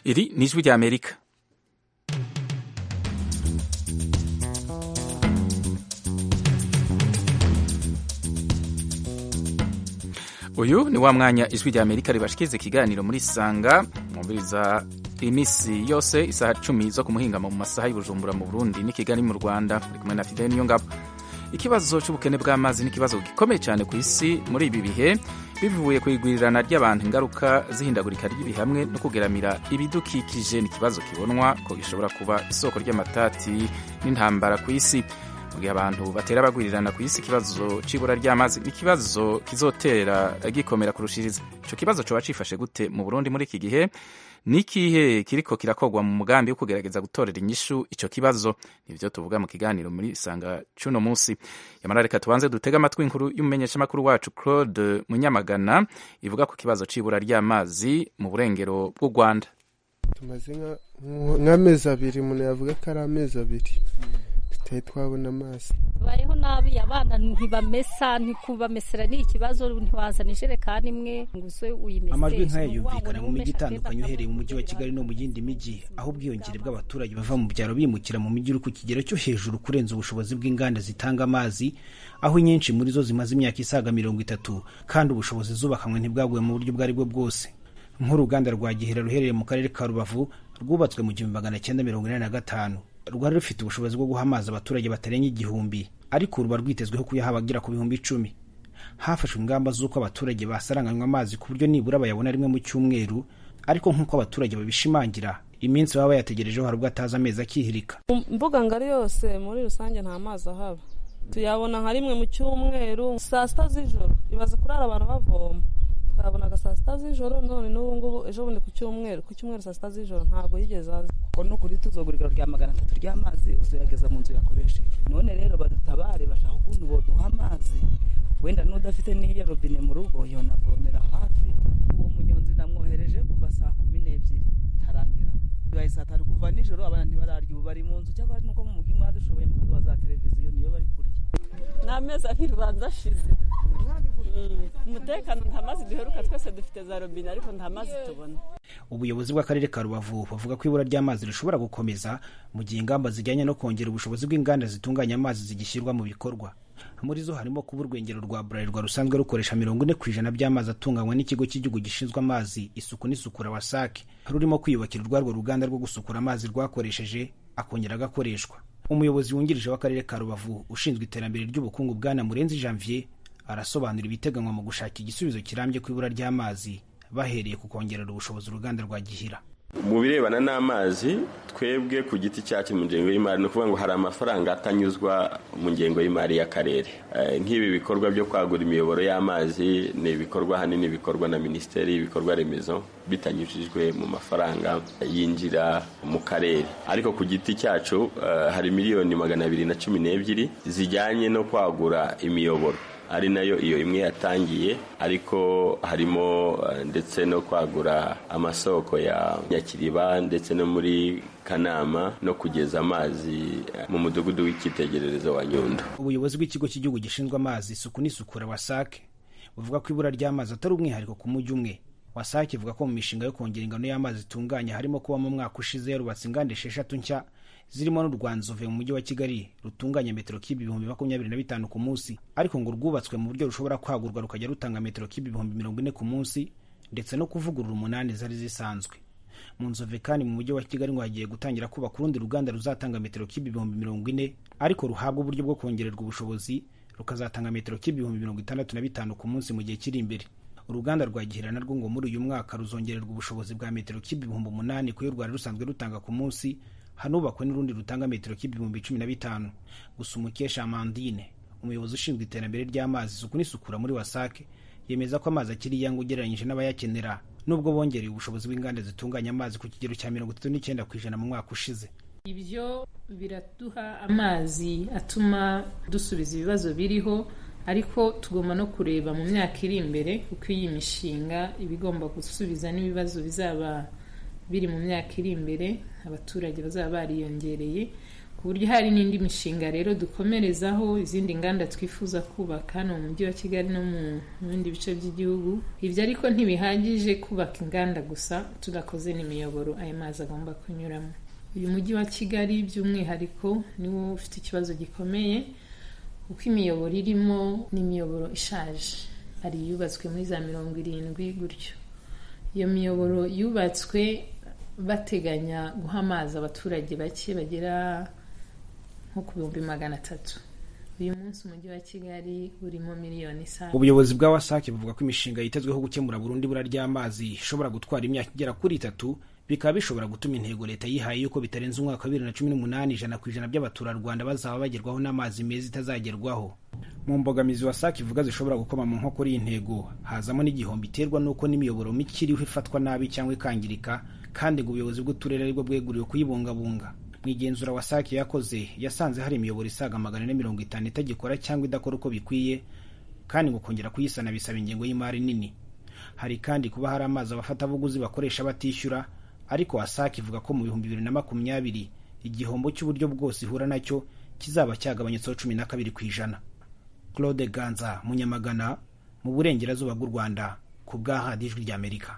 Iri ni ijwi rya Amerika uyu ni wa mwanya ijwi rya Amerika ribashikiriza ikiganiro muri sanga mwumviriza iminsi yose isaha cumi zo kumuhingama mu masaha y'ubujumbura mu Burundi n'i Kigali mu Rwanda uri kumwe na Fidel Niyongabo ikibazo cy'ubukene bw'amazi ni ikibazo gikomeye cyane ku isi muri ibi bihe bivuye ku igwirirana ry'abantu ingaruka z'ihindagurika ry'ibihe hamwe no kugeramira ibidukikije ni ikibazo kibonwa ko gishobora kuba isoko ry'amatati n'intambara ku isi mu gihe abantu batera bagwirirana ku isi ikibazo c'ibura ry'amazi ni ikibazo kizotera gikomera kurushiriza ico kibazo coba cifashe gute mu Burundi muri iki gihe nikihe kiriko kirakorwa mu mugambi wo kugerageza gutorera inyishu ico kibazo nivyo tuvuga mu kiganiro muri sanga cuno musi yamara reka tubanze dutega amatwi inkuru y'umumenyeshamakuru wacu Claude Munyamagana ivuga ku kibazo c'ibura ry'amazi mu burengero bw'u Rwanda tumaze nk'amezi abiri umuntu yavuga ko ari amezi abiri tutari twabona amazi bayeho nabi abana ntibamesa ntikubamesera ni ikibazo ntiwazana ijerekani imwe ngo uze uyimesere amajwi nk'aya yumvikana mu mijyi itandukanye uhereye mu mujyi wa kigali no mu yindi mijyi aho ubwiyongere bw'abaturage bava mu byaro bimukira mu mijyi uri ku kigero cyo hejuru kurenza ubushobozi bw'inganda zitanga amazi aho inyinshi muri zo zimaze imyaka isaga mirongo itatu kandi ubushobozi zubakanywe ntibwaguye mu buryo ubwo ari bwo bwose nk'uruganda rwa gihera ruherereye mu karere ka rubavu rwubatswe mu gihumbi magana cyenda mirongo inani na gatanu rwari rufite ubushobozi bwo guha amazi abaturage batarenga igihumbi ariko ruba rwitezweho kuyaha abagera ku bihumbi icumi hafashwe ingamba z'uko abaturage basaranganywa amazi ku buryo nibura bayabona rimwe mu cyumweru ariko nk'uko abaturage babishimangira iminsi baba bayategerejeho hari ubwo atazi amezi akihirika mbuga ngari yose muri rusange nta mazi ahaba tuyabona nka rimwe mu cyumweru saa sita z'ijoro ibaze kurara abantu bavoma twabonaga saa sita z'ijoro none n'ubu ngubu ejo bundi ku cyumweru ku cyumweru saa sita z'ijoro ntabwo yigeze aza kuko ni ukuri tuzogura igaro rya magana atatu ry'amazi uzayageza mu nzu yakoresheje none rero badutabare bashaka ukuntu boduha amazi wenda n'udafite n'iyo robine mu rugo yonavomera hafi uwo munyonzi namwohereje kuva saa kumi n'ebyiri tarangira bibaye saa tanu kuva nijoro abana ntibararya ubu bari mu nzu cyangwa nuko mu mugi mwadushoboye mukaduha za televiziyo niyo bari kurya ni amezi abiri ubanza ashize umutekano nta mazi duheruka twese dufite za robine ariko nta mazi tubona ubuyobozi bw'akarere ka rubavu buvuga ko ibura ry'amazi rishobora gukomeza mu gihe ingamba zijyanye no kongera ubushobozi bw'inganda zitunganya amazi zigishyirwa mu bikorwa muri zo harimo kuba urwengero rwa burarirwa rusanzwe rukoresha mirongo ine ku ijana by'amazi atunganywa n'ikigo cy'igihugu gishinzwe amazi isuku n'isukura wasake rurimo kwiyubakira urwarwo ruganda rwo gusukura amazi rwakoresheje akongera agakoreshwa umuyobozi wungirije w'akarere ka rubavu ushinzwe iterambere ry'ubukungu bwana murenzi janvier arasobanura ibiteganywa mu gushaka igisubizo kirambye ku ibura ry'amazi bahereye ku kongerera ubushobozi uruganda rwa gihira mu birebana n'amazi twebwe ku giti cyacu mu ngengo y'imari ni ukuvuga ngo hari amafaranga atanyuzwa mu ngengo y'imari y'akarere nk'ibi bikorwa byo kwagura imiyoboro y'amazi ni ibikorwa ahanini bikorwa na minisiteri y'ibikorwa remezo bitanyujijwe mu mafaranga yinjira mu karere ariko ku giti cyacu hari miliyoni magana abiri na cumi n'ebyiri zijyanye no kwagura imiyoboro ari nayo iyo imwe yatangiye ariko harimo ndetse no kwagura amasoko ya nyakiriba ndetse no muri kanama no kugeza amazi mu mudugudu w'icyitegererezo wa nyundo ubuyobozi bw'ikigo cy'igihugu gishinzwe amazi isuku n'isukura wasake buvuga ko ibura ry'amazi atari umwihariko ku mujyi umwe wasake ivuga ko mu mishinga yo kongera ingano y'amazi itunganya harimo kuba mu mwaka ushize yarubatse inganda esheshatu nshya zirimo n'urwanzove mu mujyi wa kigali rutunganya metero kibi ibihumbi makumyabiri na bitanu ku munsi ariko ngo rwubatswe mu buryo rushobora kwagurwa rukajya rutanga metero kibi ibihumbi mirongo ine ku munsi ndetse no kuvugurura umunani zari zisanzwe mu nzove kandi mu mujyi wa kigali ngo hagiye gutangira kubaka urundi ruganda ruzatanga metero kibi ibihumbi mirongo ine ariko ruhabwa uburyo bwo kongererwa ubushobozi rukazatanga metero kibi ibihumbi mirongo itandatu na bitanu ku munsi mu gihe kiri imbere uruganda rwa gihera narwo ngo muri uyu mwaka ruzongererwa ubushobozi bwa metero kibi ibihumbi umunani ku yo rwari rusanzwe rutanga ku munsi hanubakwe n'urundi rutanga metero k'ibihumbi cumi na bitanu gusa umukesha amandine umuyobozi ushinzwe iterambere ry'amazi isuku n'isukura muri wasake yemeza ko amazi akiri iyanga ugereranyije n'abayakenera nubwo bongereye ubushobozi bw'inganda zitunganya amazi ku kigero cya mirongo itatu n'icyenda ku ijana mu mwaka ushize ibyo biraduha amazi atuma dusubiza ibibazo biriho ariko tugomba no kureba mu myaka iri imbere uko iyi mishinga iba igomba gusubiza n'ibibazo bizaba biri mu myaka iri imbere abaturage bazaba bariyongereye ku buryo hari n'indi mishinga rero dukomerezaho izindi nganda twifuza kubaka hano mu mujyi wa kigali no mu bindi bice by'igihugu ibyo ariko ntibihagije kubaka inganda gusa tudakoze n'imiyoboro ayo mazi agomba kunyuramo uyu mujyi wa kigali by'umwihariko niwo ufite ikibazo gikomeye kuko imiyoboro irimo ni imiyoboro ishaje hari iyubatswe muri za mirongo irindwi gutyo iyo miyoboro yubatswe bateganya guha amazi abaturage bake bagera nko ku bihumbi magana atatu uyu munsi umujyi wa kigali urimo miliyoni isaha ubuyobozi bwa wasake buvuga ko imishinga yitezweho gukemura burundu ibura ry'amazi ishobora gutwara imyaka igera kuri itatu bikaba bishobora gutuma intego leta yihaye yuko bitarenze umwaka wa bibiri na cumi n'umunani ijana ku ijana by'abaturarwanda bazaba bagerwaho n'amazi meza itazagerwaho mu mbogamizi wasake ivuga zishobora gukoma mu nkokora iyi ntego hazamo n'igihombo iterwa n'uko n'imiyoboro mike iriho ifatwa nabi cyangwa ikangirika kandi ngo ubuyobozi bw'uturere aribwo bweguriwe kuyibungabunga mu igenzura wasake yakoze yasanze hari imiyoboro isaga magana ane mirongo itanu itagikora cyangwa idakora uko bikwiye kandi ngo kongera kuyisana bisaba ingengo y'imari nini hari kandi kuba hari amazi abafatabuguzi bakoresha batishyura ariko wasake ivuga ko mu bihumbi bibiri na makumyabiri igihombo cy'uburyo bwose ihura nacyo kizaba cyagabanyutseho cumi na kabiri ku ijana claude ganza munyamagana mu burengerazuba bw'u rwanda ku bw'ahadi ijwi ry'amerika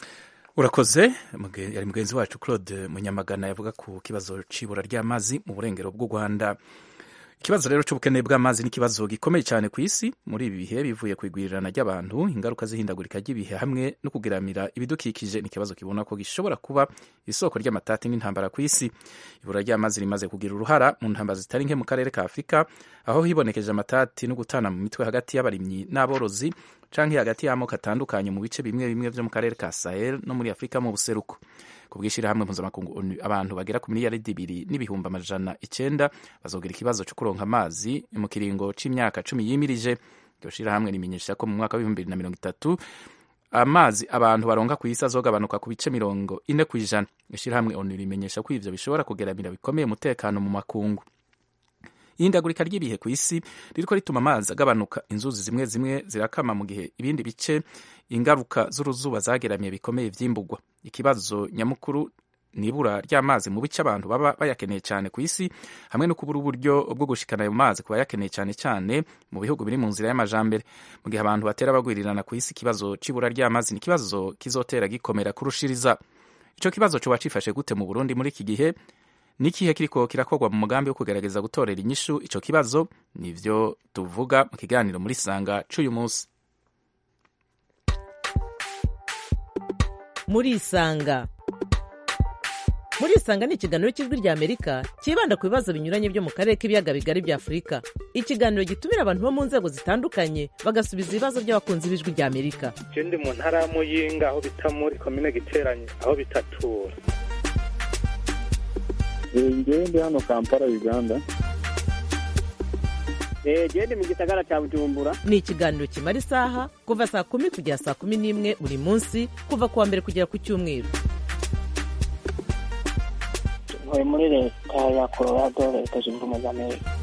urakoze yari mugenzi wacu claude munyamagana yavuga ku kibazo cy'ibura ry'amazi mu burengero bw'u rwanda ikibazo rero cy'ubukene bw'amazi ni ikibazo gikomeye cyane ku isi muri ibi bihe bivuye ku igwirirana ry'abantu ingaruka z'ihindagurika ry'ibihe hamwe no kugiramira ibidukikije ni ikibazo kibona ko gishobora kuba isoko ry'amatati n'intambara ku isi ibura ry'amazi rimaze kugira uruhara mu ntambara zitari nke mu karere ka afurika aho hibonekeje amatati no gutana mu mitwe hagati y'abarimyi n'aborozi canke hagati y'amoko atandukanye mu bice bimwe bimwe vyo mu karere ka sahel no muri afurika mu buseruko ku bw'ishyirahamwe mpuzamakungu onu abantu bagera ku miliyaridi ibiri n'ibihumbi amajana icenda bazogira ikibazo cyo kuronka amazi mu kiringo c'imyaka cumi yimirije iryo shirahamwe rimenyesha ko mu mwaka w'ibihumbi bibiri na mirongo itatu amazi abantu baronka ku isi azogabanuka ku bice mirongo ine ku ijana ishyirahamwe onu rimenyesha ko ivyo bishobora kugeramira bikomeye umutekano mu makungu ihindagurika ry'ibihe ku isi ririko rituma amazi agabanuka inzuzi zimwe zimwe zirakama mu gihe ibindi bice ingaruka z'uruzuba zageramiye bikomeye vyimburwa ikibazo nyamukuru nibura ry'amazi mu bice abantu baba bayakeneye cyane ku isi hamwe no kubura uburyo bwo gushikana ayo mazi ku bayakeneye cyane cyane mu bihugu biri mu nzira y'amajambere mu gihe abantu batera bagwirirana ku isi ikibazo c'ibura ry'amazi ni ikibazo kizotera gikomera kurushiriza ico kibazo coba cifashe gute mu burundi muri iki gihe n'ikihe kiriko kirakorwa mu mugambi wo kugerageza gutorera inyishu ico kibazo nivyo tuvuga mu kiganiro muri sanga c'uyu munsi muri isanga muri isanga ni ikiganiro cy'ijwi rya amerika cyibanda ku bibazo binyuranye byo mu karere k'ibiyaga bigari bya afurika ikiganiro gitumira abantu bo mu nzego zitandukanye bagasubiza ibibazo by'abakunzi b'ijwi rya amerika je ndi mu ntara ya muyinga aho bita muri komine giteranye aho bitatura ngewe ndi hano kampala uganda gende mu gisagara cya bujumbura ni ikiganiro kimara isaha kuva saa kumi kugera saa kumi n'imwe buri munsi kuva ku wa mbere kugera ku cyumweru ntuye muri leta ya colorado leta zunze ubumwe za amerika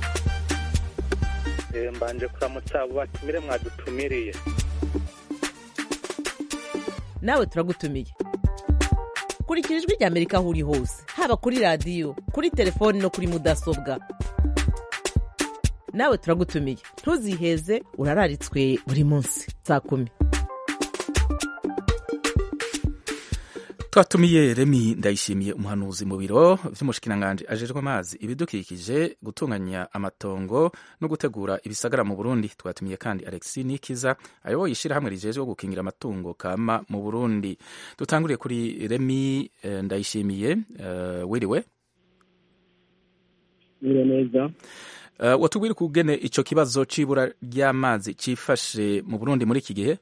mbanje kuramutsa abo batumire mwadutumiriye nawe turagutumiye kurikira ijwi rya amerika aho uri hose haba kuri radiyo kuri telefoni no kuri mudasobwa nawe turagutumiye ntuziheze urararitswe buri munsi saa kumi twatumiye remi ndayishimiye umuhanuzi mu biro vy'umushikiranganji ajejwe amazi ibidukikije gutunganya amatongo no gutegura ibisagara mu burundi twatumiye kandi alexi nikiza ayoboye ishirahamwe rijejwe gukingira amatungo kama mu burundi dutanguriye kuri remi eh, ndayishimiye uh, wiriwe bire neza uh, watubwira kugene ico kibazo c'ibura ry'amazi cifashe mu burundi muri iki gihe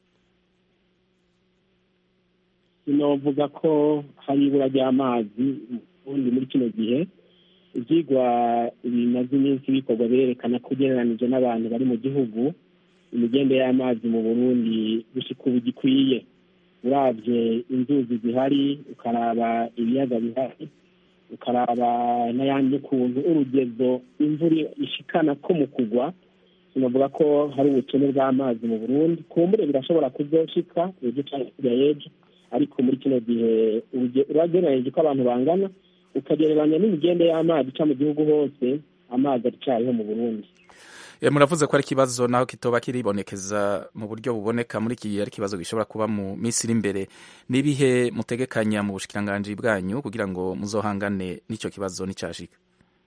sinovuga ko hari ibura ry'amazi ubundi muri kino gihe ibyigwa bimaze iminsi bikorwa berekana ko ugereranije n'abantu bari mu gihugu imigende y'amazi mu burundi gushika ubu gikwiye urabye inzuzi zihari ukaraba ibiyaga bihari ukaraba n'ayandi ukuntu urugezo imvura ishikana ko mu kugwa sinavuga ko hari ubukene bw'amazi mu burundi kumbure birashobora kuzoshika ejo cyangwa hirya y'ejo ariko muri kino gihe uragereranyije ko abantu bangana ukagereranya n'imigende y'amazi ica mu gihugu hose amazi aracariho mu burundi Eh, muravuze ko ari ikibazo naho kitoba kiribonekeza mu buryo buboneka muri iki gihe ari ikibazo gishobora kuba mu minsi iri imbere n'ibihe mutegekanya mu bushikiranganji bwanyu kugira ngo muzohangane n'ico kibazo nicashika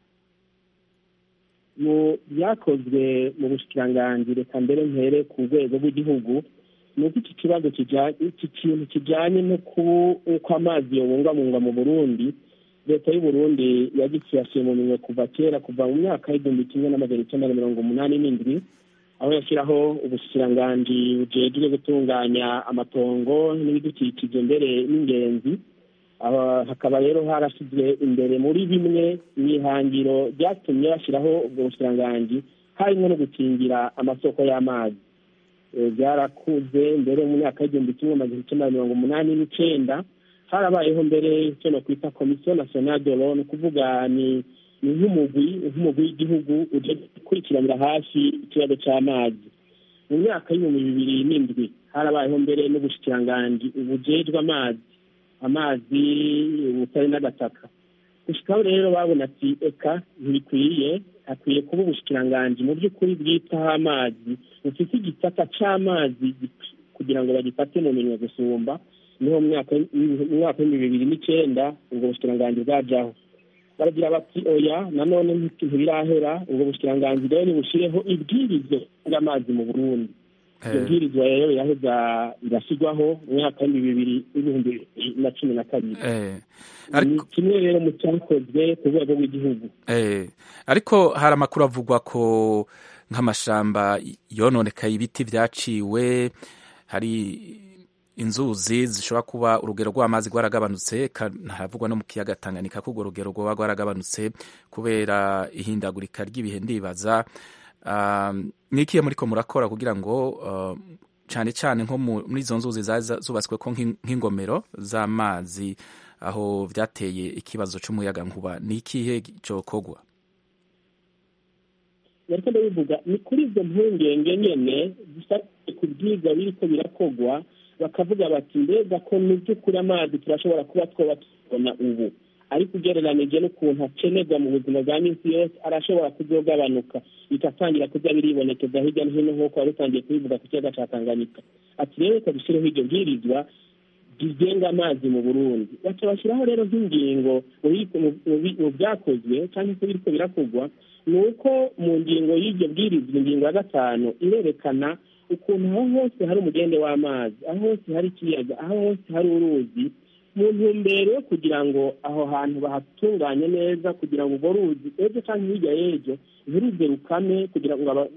mu byakozwe mu bushikiranganji reka mbere mpere ku rwego rw'igihugu ni uko iki kibazo kijanye iki kintu kijanye no ku- uko amazi yobungabungwa mu burundi leta y'uburundi yagikiyasiye mu minwe kuva kera kuva mu myaka y'igihumbi kimwe n'amajana icyenda na mirongo umunani n'indwi aho yashyiraho ubushikiranganji bujejwe gutunganya amatongo n'ibidukikije mbere n'ingenzi Aba- hakaba rero harashyizwe imbere muri bimwe mu ihangiro ryatumye bashyiraho ubwo bushikiranganji harimo no gukingira amasoko y'amazi Eh, byarakuze mbere mu myaka y'igihumbi kimwe amajana icyenda na mirongo umunani n'icenda harabayeho mbere icyo no kwita komisiyo nationale de l'eau ni ukuvuga ni ni nk'umugwi nk'umugwi w'igihugu uje gukurikiranira hafi ikibazo c'amazi mu myaka y'ibihumbi bibiri n'indwi harabayeho mbere n'ubushikiranganji bujejwe amazi amazi ubutare n'agataka gushikaho rero babona ati eka ntibikwiye hakwiye kuba ubushikiranganji mu by'ukuri bwitaho amazi bufite igisata c'amazi gi- kugira ngo bagifate mu minwe gusumba niho mu mwaka w'ibihumbi- mu mwaka w'ibihumbi bibiri n'icenda ubwo bushikiranganji bwajaho baragira bati oya nanone nti- ntibirahera ubwo bushikiranganji rero nibushireho ibwirizo ry'amazi mu burundi iryo bwirizwa rero riraheza rirashyirwaho mu mwaka w'ibihumbi bibiri n'ibihumbi bibiri na cumi na kabiri Eh, ni kimwe rero mu cyakozwe ku rwego rw'igihugu Eh, ariko hari amakuru avugwa ko nk'amashamba yononekaye ibiti vyaciwe hari inzuzi zishobora kuba urugero rw'amazi rwaragabanutse ka- haravugwa no mu kiyaga Tanganyika ko urwo rugero rwoba rwaragabanutse kubera ihindagurika ry'ibihe ndibaza um, nikiye muriko murakora kugira ngo uh, cane cane nko mu- muri izo nzuzi zaza zubatsweko nk'in- nk'ingomero z'amazi aho vyateye ikibazo c'umuyaga nkuba ni ikihe cokorwa nariko ndabivuga ni kuri izo mpungenge nyene zifatiye ku byiza biriko birakogwa bakavuga bati mbega ko mu by'ukuri amazi turashobora kuba twoba tubona ubu ariko ugereranije n'ukuntu akenerwa mu buzima bwa minsi yose arashobora kuzogabanuka bikatangira kuza biribonekeza hirya no hino nk'uko wari utangiye kubivuga ku kiyaga ca tanganyika ati rero reka dushyireho iryo bwirizwa rigenga amazi mu burundi baca bashyiraho rero nk'ingingo mu bi- mu- mu bi- mu byakozwe cyangwa se biriko birakogwa ni uko mu ngingo y'iryo bwirizwa ingingo ya gatanu irerekana ukuntu aho hose hari umugende w'amazi aho hose hari ikiyaga aho hose hari uruzi mu ntumbero yo kugira ngo aho hantu bahatunganye neza kugira ngo urwo ruzi ejo cyangwa hirya y'ejo ntiruze rukame kugira ngo aba-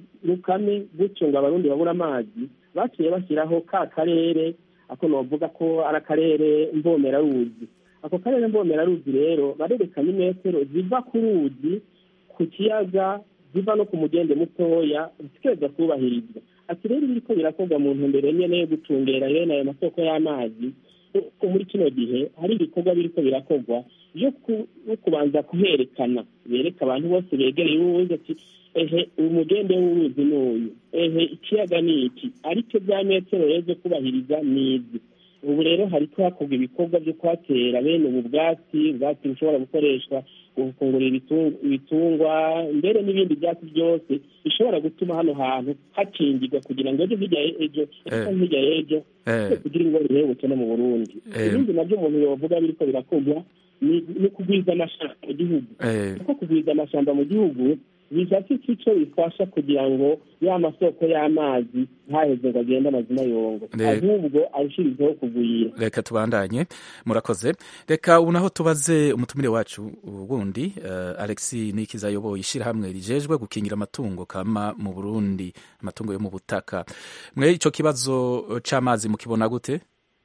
rukame gutyo ngo abarundi babure amazi baciye bashyiraho ka karere ako novuga ko ari akarere mbomeraruzi ako karere mbomeraruzi rero barerekana imetero ziva ku ruzi ku kiyaga ziva no ku mugende mutoya zikeza kubahirizwa ati rero biriko birakorwa mu ntumbero nyene yo gucungera bene ayo masoko y'amazi kuko muri kino gihe hari ibikorwa biriko birakorwa byo ku- no kubanza kuherekana bereka abantu bose begereye uruzi ati ehe umugende w'uruzi ni uyu ehe ikiyaga ni iki ariko bya metero rero zo kubahiriza ni izi ubu rero hariko hakorwa ibikorwa byo kuhatera bene ubu bwatsi ubwatsi bushobora gukoreshwa mu gufungurira ibitung- ibitungwa mbere n'ibindi byatsi byose bishobora gutuma hano hantu hakingirwa kugira ngo ejo hirya ye- ejo ejo Eh. canke hirya y'ejo Eh. kugira ingwara irebe ubukene mu burundi Eh. ibindi nabyo umuntu yovuga biriko birakorwa ni ni kugwiza amashamba mu gihugu Eh. kuko kugwiza amashamba mu gihugu bifata icyo bifasha kugira ngo ya masoko y'amazi ntaheze ngo agende amazina yongo Ne- ahubwo arushirizeho kugwira reka tubandanye murakoze reka ubu naho tubaze umutumire wacu wundi uh, alexi nikiza ayoboye ishyirahamwe rijejwe gukingira amatungo kama mu burundi amatungo yo mu butaka mwe ico kibazo c'amazi mukibona gute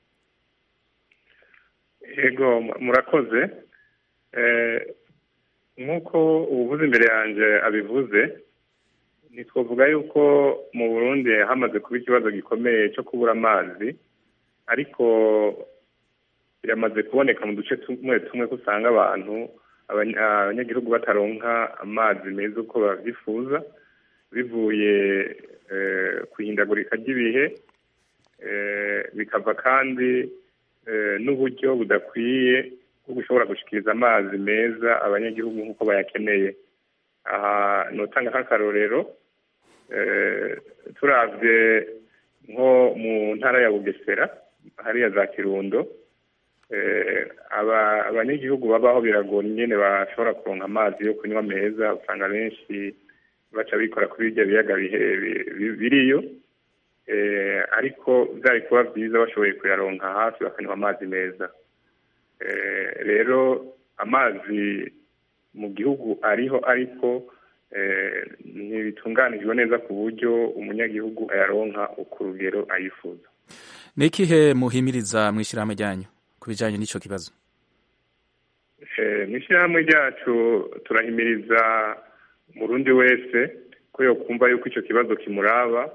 yego murakoze Eh, nk'uko ubuvuzi imbere yanjye abivuze ntitwavuga yuko mu burundi hamaze kuba ikibazo gikomeye cyo kubura amazi ariko biramaze kuboneka mu duce tumwe tumwe ko usanga abantu abanya- abanyagihugu bataronka amazi meza uko babyifuza bivuye eh, ku ihindagurika ry'ibihe eh, bikava kandi eh, n'uburyo budakwiye bwo gushobora gushikiriza amazi meza abanyagihugu nk'uko bayakeneye aha notanga nk'akarorero eh, turavye nko mu ntara ya bugesera hariya za kirundo eh, aba- abanyagihugu babaho biragora ingene bashobora kuronka amazi yo kunywa meza usanga benshi baca bikora kuri birya biyaga bihe- bi- bi- biriyo eh, ariko byari kuba byiza bashoboye kuyaronka hafi bakanywa amazi meza Eh, rero amazi mu gihugu ariho ariko eh, ntibitunganijwe neza ku buryo umunyagihugu ayaronka ku rugero ayifuza ni ikihe muhimiriza mu ishyirahamwe ryanyu ku bijyanye n'icyo kibazo Eh, mu ishyirahamwe ryacu turahimiriza umurundi wese ko yokumva yuko icyo kibazo kimuraba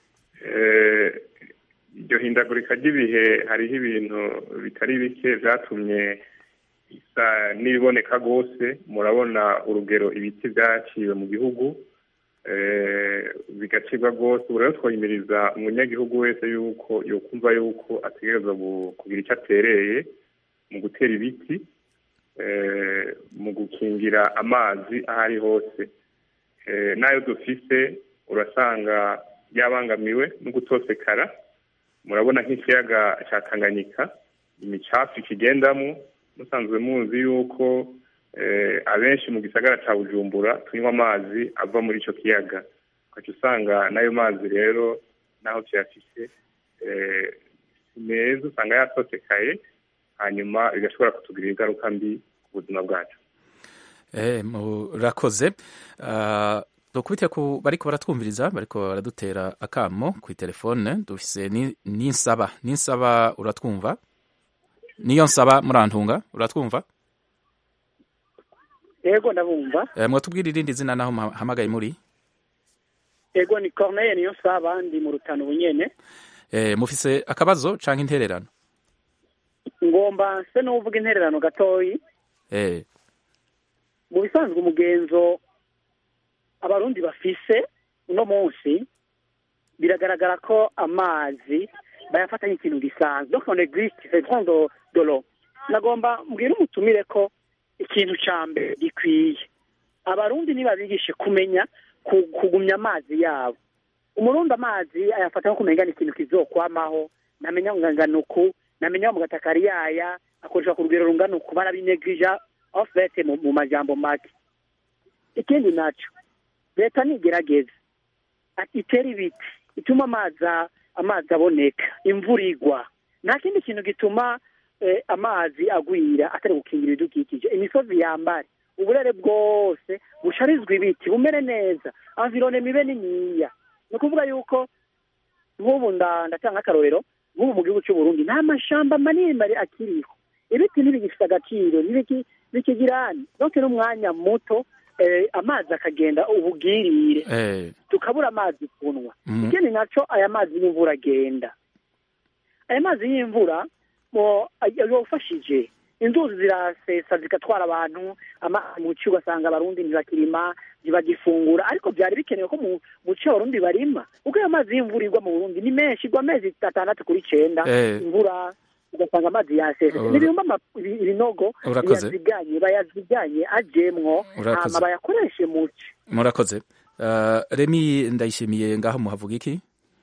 Eh, iryo hindagurika ry'ibihe hariho ibintu bitari bike byatumye isa n'ibiboneka rwose murabona urugero ibiti byaciwe mu gihugu eh, bigacibwa rwose ubu rero twahimiriza umunyagihugu wese yuko yokumva yuko ategerezwa gu- kugira icyo atereye mu gutera ibiti eh, mu gukingira amazi aho ari hose Eh, n'ayo dufise urasanga yabangamiwe no gutosekara murabona nk'ikiyaga cya tanganyika imicafu ikigendamo musanzwe muzi yuko eh, abenshi mu gisagara cya bujumbura tunywa amazi ava muri icyo kiyaga ugaca usanga n'ayo mazi rero n'aho tuyafise eh, si meza usanga yatosekaye hanyuma bigashobora kutugirira ingaruka mbi ku buzima bwacu Eh, murakoze Ah, dukubite ku bariko baratwumviriza bariko baradutera akamo ku telefone dufise ni- ninsaba ninsaba uratwumva niyo nsaba murantunga uratwumva yego ndabumva eh, mwatubwira irindi zina naho muhamagaye muri yego ni corneille niyo saba ndi mu rutano bunyene eh, mufise akabazo canke intererano ngomba se n'uvuga intererano gatoyi eh, mu bisanzwe umugenzo abarundi bafise uno munsi biragaragara ko amazi bayafata nk'ikintu gisanzwe donc on existe c'est grand de, de l'eau nagomba mbwira umutumire ko ikintu ca mbere gikwiye abarundi nibabigishe kumenya ku- kugumya amazi yabo umurundi amazi ayafata nko kumenya ni ikintu kizokwamaho namenya ngo ngana uku namenya ngo mu gatakari yaya akoresha ku rugero rungana uku barabinegirija en fait mu, mu majambo make ikindi naco leta nigerageza ati itere ibiti ituma amazi a- amazi aboneka imvura igwa nta kindi kintu gituma eh, amazi agwira atari gukingira ibidukikije imisozi yambare uburere bwose busharizwa ibiti bumere neza environe mibe niniya ni ukuvuga yuko nk'ubu nda- ndatanga akarorero nk'ubu mu gihugu cy'u Burundi nta mashamba manini mari akiriho ibiti ntibigifite agaciro ntibiki- bikigirani donc n'umwanya muto eh, amazi akagenda ubugirire eh, tukabura amazi kunywa Mhm. ikindi naco aya mazi y'imvura agenda aya mazi y'imvura mo yofashije inzuzi zirasesa zigatwara abantu amazi mu ci ugasanga abarundi ntibakirima ntibagifungura ariko byari bikenewe ko mu mu ci abarundi barima kuko ayo mazi y'imvura igwa mu burundi ni menshi igwa amezi atandatu kuri icenda Eh. imvura ugasanga amazi yasese Ura- n'ibihumba ama- ibi- ibinogo Urakoze. bayaziganye bayaziganye ajemwo Urakoze. hama bayakoreshe mu ci murakoze Ah, remi ndayishimiye ngaho muhavuga iki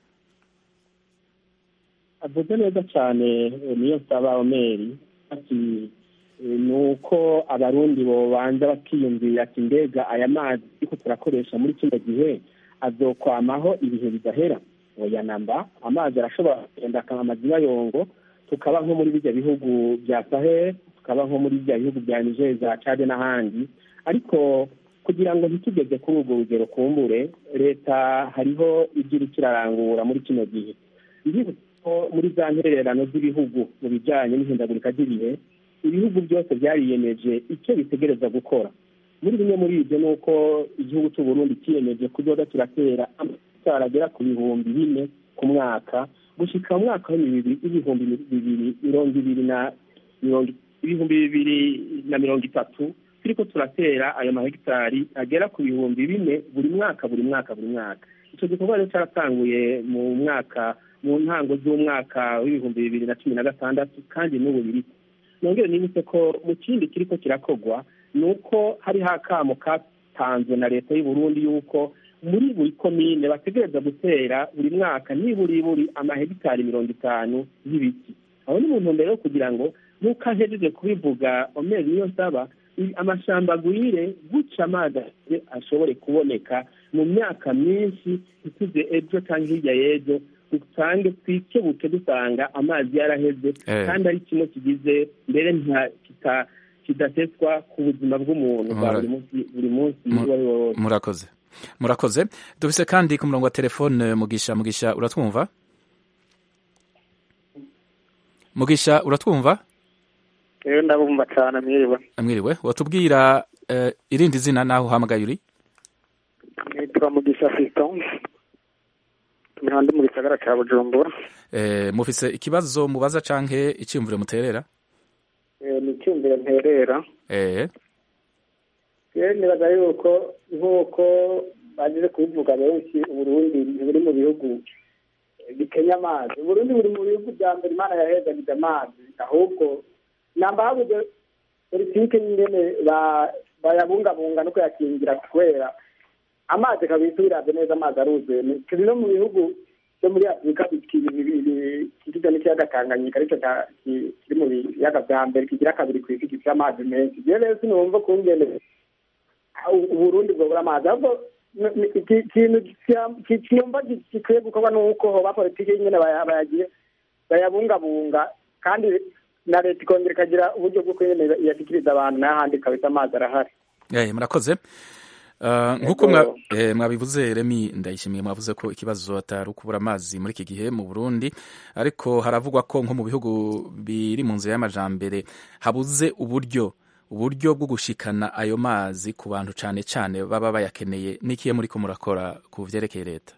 avuze neza cyane eh, niyo nsaba omeri ati eh, ni uko abarundi bobanza bakiyumvira ati mbega aya mazi ariko turakoresha muri kino gihe azokwamaho ibihe bidahera oya namba amazi arashobora kugenda akaba amazina yongo tukaba nko muri bijya bihugu bya sahel tukaba nko muri bijya bihugu bya niger za cade n'ahandi ariko kugira ngo ntitugeze kuri urwo rugero kumbure leta hariho ibyo iriko irarangura muri kino gihe ndibutsa ko muri za ntererano z'ibihugu mu bijyanye n'ihindagurika ry'ibihe ibihugu byose byariyemeje icyo bitegereza gukora muri bimwe muri ibyo ni uko igihugu cy'u Burundi cyiyemeje kuzoza kiratera amatara agera ku bihumbi bine ku mwaka gushika mu mwaka w'ibihumbi bibiri mirongo ibiri na mirongo ibihumbi bibiri na mirongo itatu turiko turatera ayo mahegitari agera ku bihumbi bine buri mwaka buri mwaka buri mwaka icyo gikorwa rero cyaratanguye mu mwaka mu ntango z'umwaka w'ibihumbi bibiri na cumi na gatandatu kandi n'ubu biri nongere nibutse ko mu kindi kiriko kirakogwa ni uko hariho akamo katanzwe na leta y'u Burundi yuko muri buri komine bategereza gutera buri mwaka niburi buri amahegitari mirongo itanu y'ibiti aho ni mu ntumbero yo kugira ngo nk'uko ahejeje kubivuga omeri niyo nsaba amashamba agwire guca amazi ashobore kuboneka mu myaka myinshi ituze ejo cyangwa hirya y'ejo dusange twikebuke dusanga amazi yaraheze kandi ari kimwe kigize mbere kidaseswa ku buzima bw'umuntu bwa buri munsi buri munsi uwo ari wo wose murakoze murakoze dufise kandi ku murongo wa telefone mugisha mugisha uratwumva mugisha uratwumva rero ndabumva cyane mwiriwe mwiriwe watubwira uh, irindi zina naho uhamagaye uri nitwa mugisha fiston imihanda mu gisagara cya bujumbura eh, mufise ikibazo mubaza canke icyumviro muterera eh, ni icyumviro nterera eh. rero nibaza yuko nk'uko bagize kubivuga benshi uburundi buri mu bihugu bikenya amazi uburundi buri mu bihugu bya mbere imana yahezagize amazi ahubwo namba habuze politike nyingene bayabungabunga no kuyakingira kubera amazi kabisa ubiravye neza amazi aruzuye turi no mu bihugu byo muri afurika kigizwe n'ikiyaga tanganyika aricyo kiri mu biyaga vya mbere kigira kabiri kw'isi gifite amazi menshi jewe rero sinumva kungene uburundi bwobura amazi ahubwo ikintu kiyumva gikwiye gukorwa nuko hoba politike nyene bayagiye bayabungabunga kandi na leta ikongera ikagira uburyo bwo kwemeza iyashikiriza abantu n'ahandi kabisa amazi arahari eh murakoze nk'uko mwabivuze remi ndayishimiye mwavuze ko ikibazo atari ukubura amazi muri iki gihe mu burundi ariko haravugwa ko nko mu bihugu biri mu nzira y'amajambere habuze uburyo uburyo bwo gushikana ayo mazi ku bantu cyane cyane baba bayakeneye n'ikiye muri ko murakora ku vyerekeye leta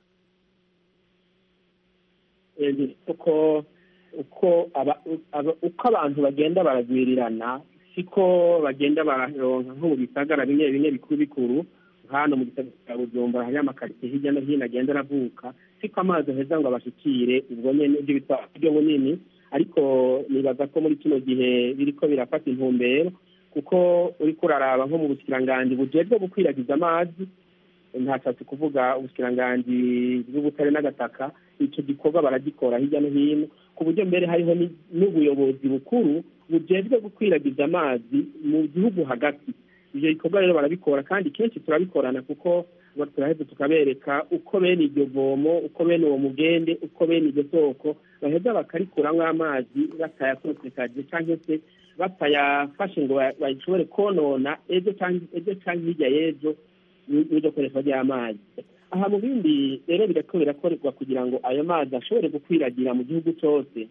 uko uko uko abantu bagenda baragwirirana siko bagenda bararonka nko mu bisagara bimwe bimwe bikuru bikuru hano mu gisagara cya bujumbura hariyo amakaritsiye hirya no hino agenda aravuka siko amazi aheza ngo abashikire ubwo nyene ibyo bitwara uburyo bunini ariko nibaza ko muri kino gihe biriko birafata intumbero kuko uriko uraraba nko mu bushikiranganji bujejwe gukwiragiza amazi ntashatse kuvuga ubushikiranganji bw'ubutare n'agataka ico gikorwa baragikora hirya no hino ku buryo mbere hariho n'ubuyobozi bukuru bujejwe gukwiragiza amazi mu gihugu hagati ivyo bikorwa rero barabikora kandi kenshi turabikorana kuko turaheza tukabereka uko bene iryo vomo uko bene uwo mugende uko bene iryo soko baheza bakarikuramwo amazi batayakosekaje canke se batayafashe ngo bashobore konona ejo canke hirya y'ejo n'iryo koreshwa ry'amazi aha mu bindi rero birako birakorerwa kugira ngo ayo mazi ashobore gukwiragira mu gihugu cyose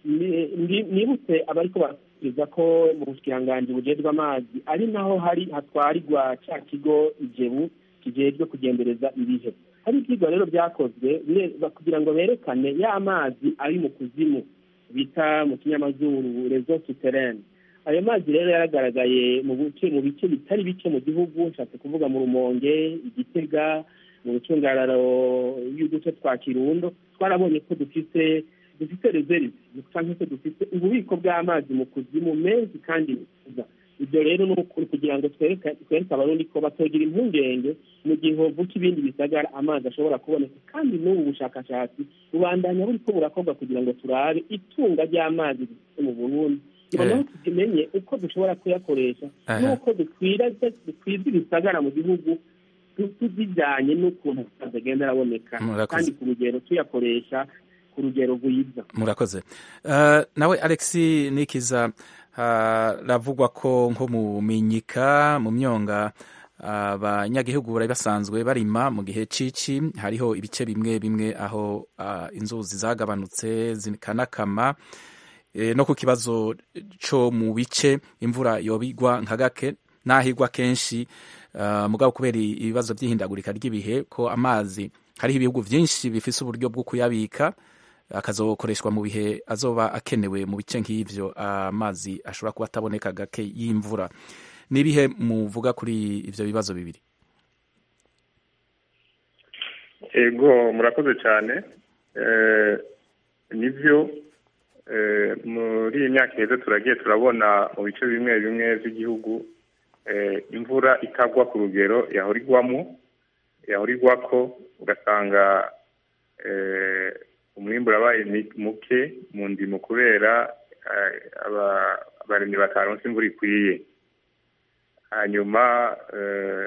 nibutse abariko barasubiza ko mu bushikiranganji bujejwe amazi ari naho hari hatwarirwa ca kigo ijebu kijejwe kugendereza ibihe hari ivyigwa rero vyakozwe kugira ngo berekane ya mazi ari mu kuzimu bita mu kinyamazuru reseau souterraine ayo mazi rero yaragaragaye mu bice mu bice bitari bike mu gihugu nshatse kuvuga mu rumonge igitega mu bucungararo y'uduce twa kirundo twarabonye ko dufite dufite reserve cyangwa se dufite ububiko bw'amazi mu kuzimu menshi kandi meza ibyo rero ni ukuri kugira ngo twereke abarundi ko batogira impungenge mu gihe hovuka ibindi bisagara amazi ashobora kuboneka kandi n'ubu bushakashatsi bubandanya buriko burakorwa kugira ngo turabe itunga ry'amazi dufite mu burundi noneho tumenye uko dushobora kuyakoresha n'uko dukwiza ibisagara mu gihugu tuzijyanye n'ukuntu amazi agenda araboneka kandi ku rugero tuyakoresha ku rugero rwiza murakoze nawe alex nikiza haravugwa ko nko mu minyika mu myonga abanyagihugu bari basanzwe barima mu gihe cici hariho ibice bimwe bimwe aho inzuzi zagabanutse zikanakama no ku kibazo co mu bice imvura yobigwa nka gake nahigwa kenshi mugabo kubera ibibazo by'ihindagurika ry'ibihe ko amazi hariho ibihugu byinshi bifise uburyo bwo kuyabika akazokoreshwa mu bihe azoba akenewe mu bice nk'ivyo amazi ashobora kuba ataboneka gake y'imvura n'ibihe muvuga kuri ivyo bibazo bibiri ego murakoze cyane nivyo eh, muri iyi myaka iheze turagiye turabona mu bice bimwe bimwe by'igihugu eh, imvura itagwa ku rugero yahora igwamo yahora igwako ugasanga eh, umwimbu urabaye mi- muke mu ndimo kubera eh, aba- abarimyi bataronse imvura ikwiye hanyuma eh,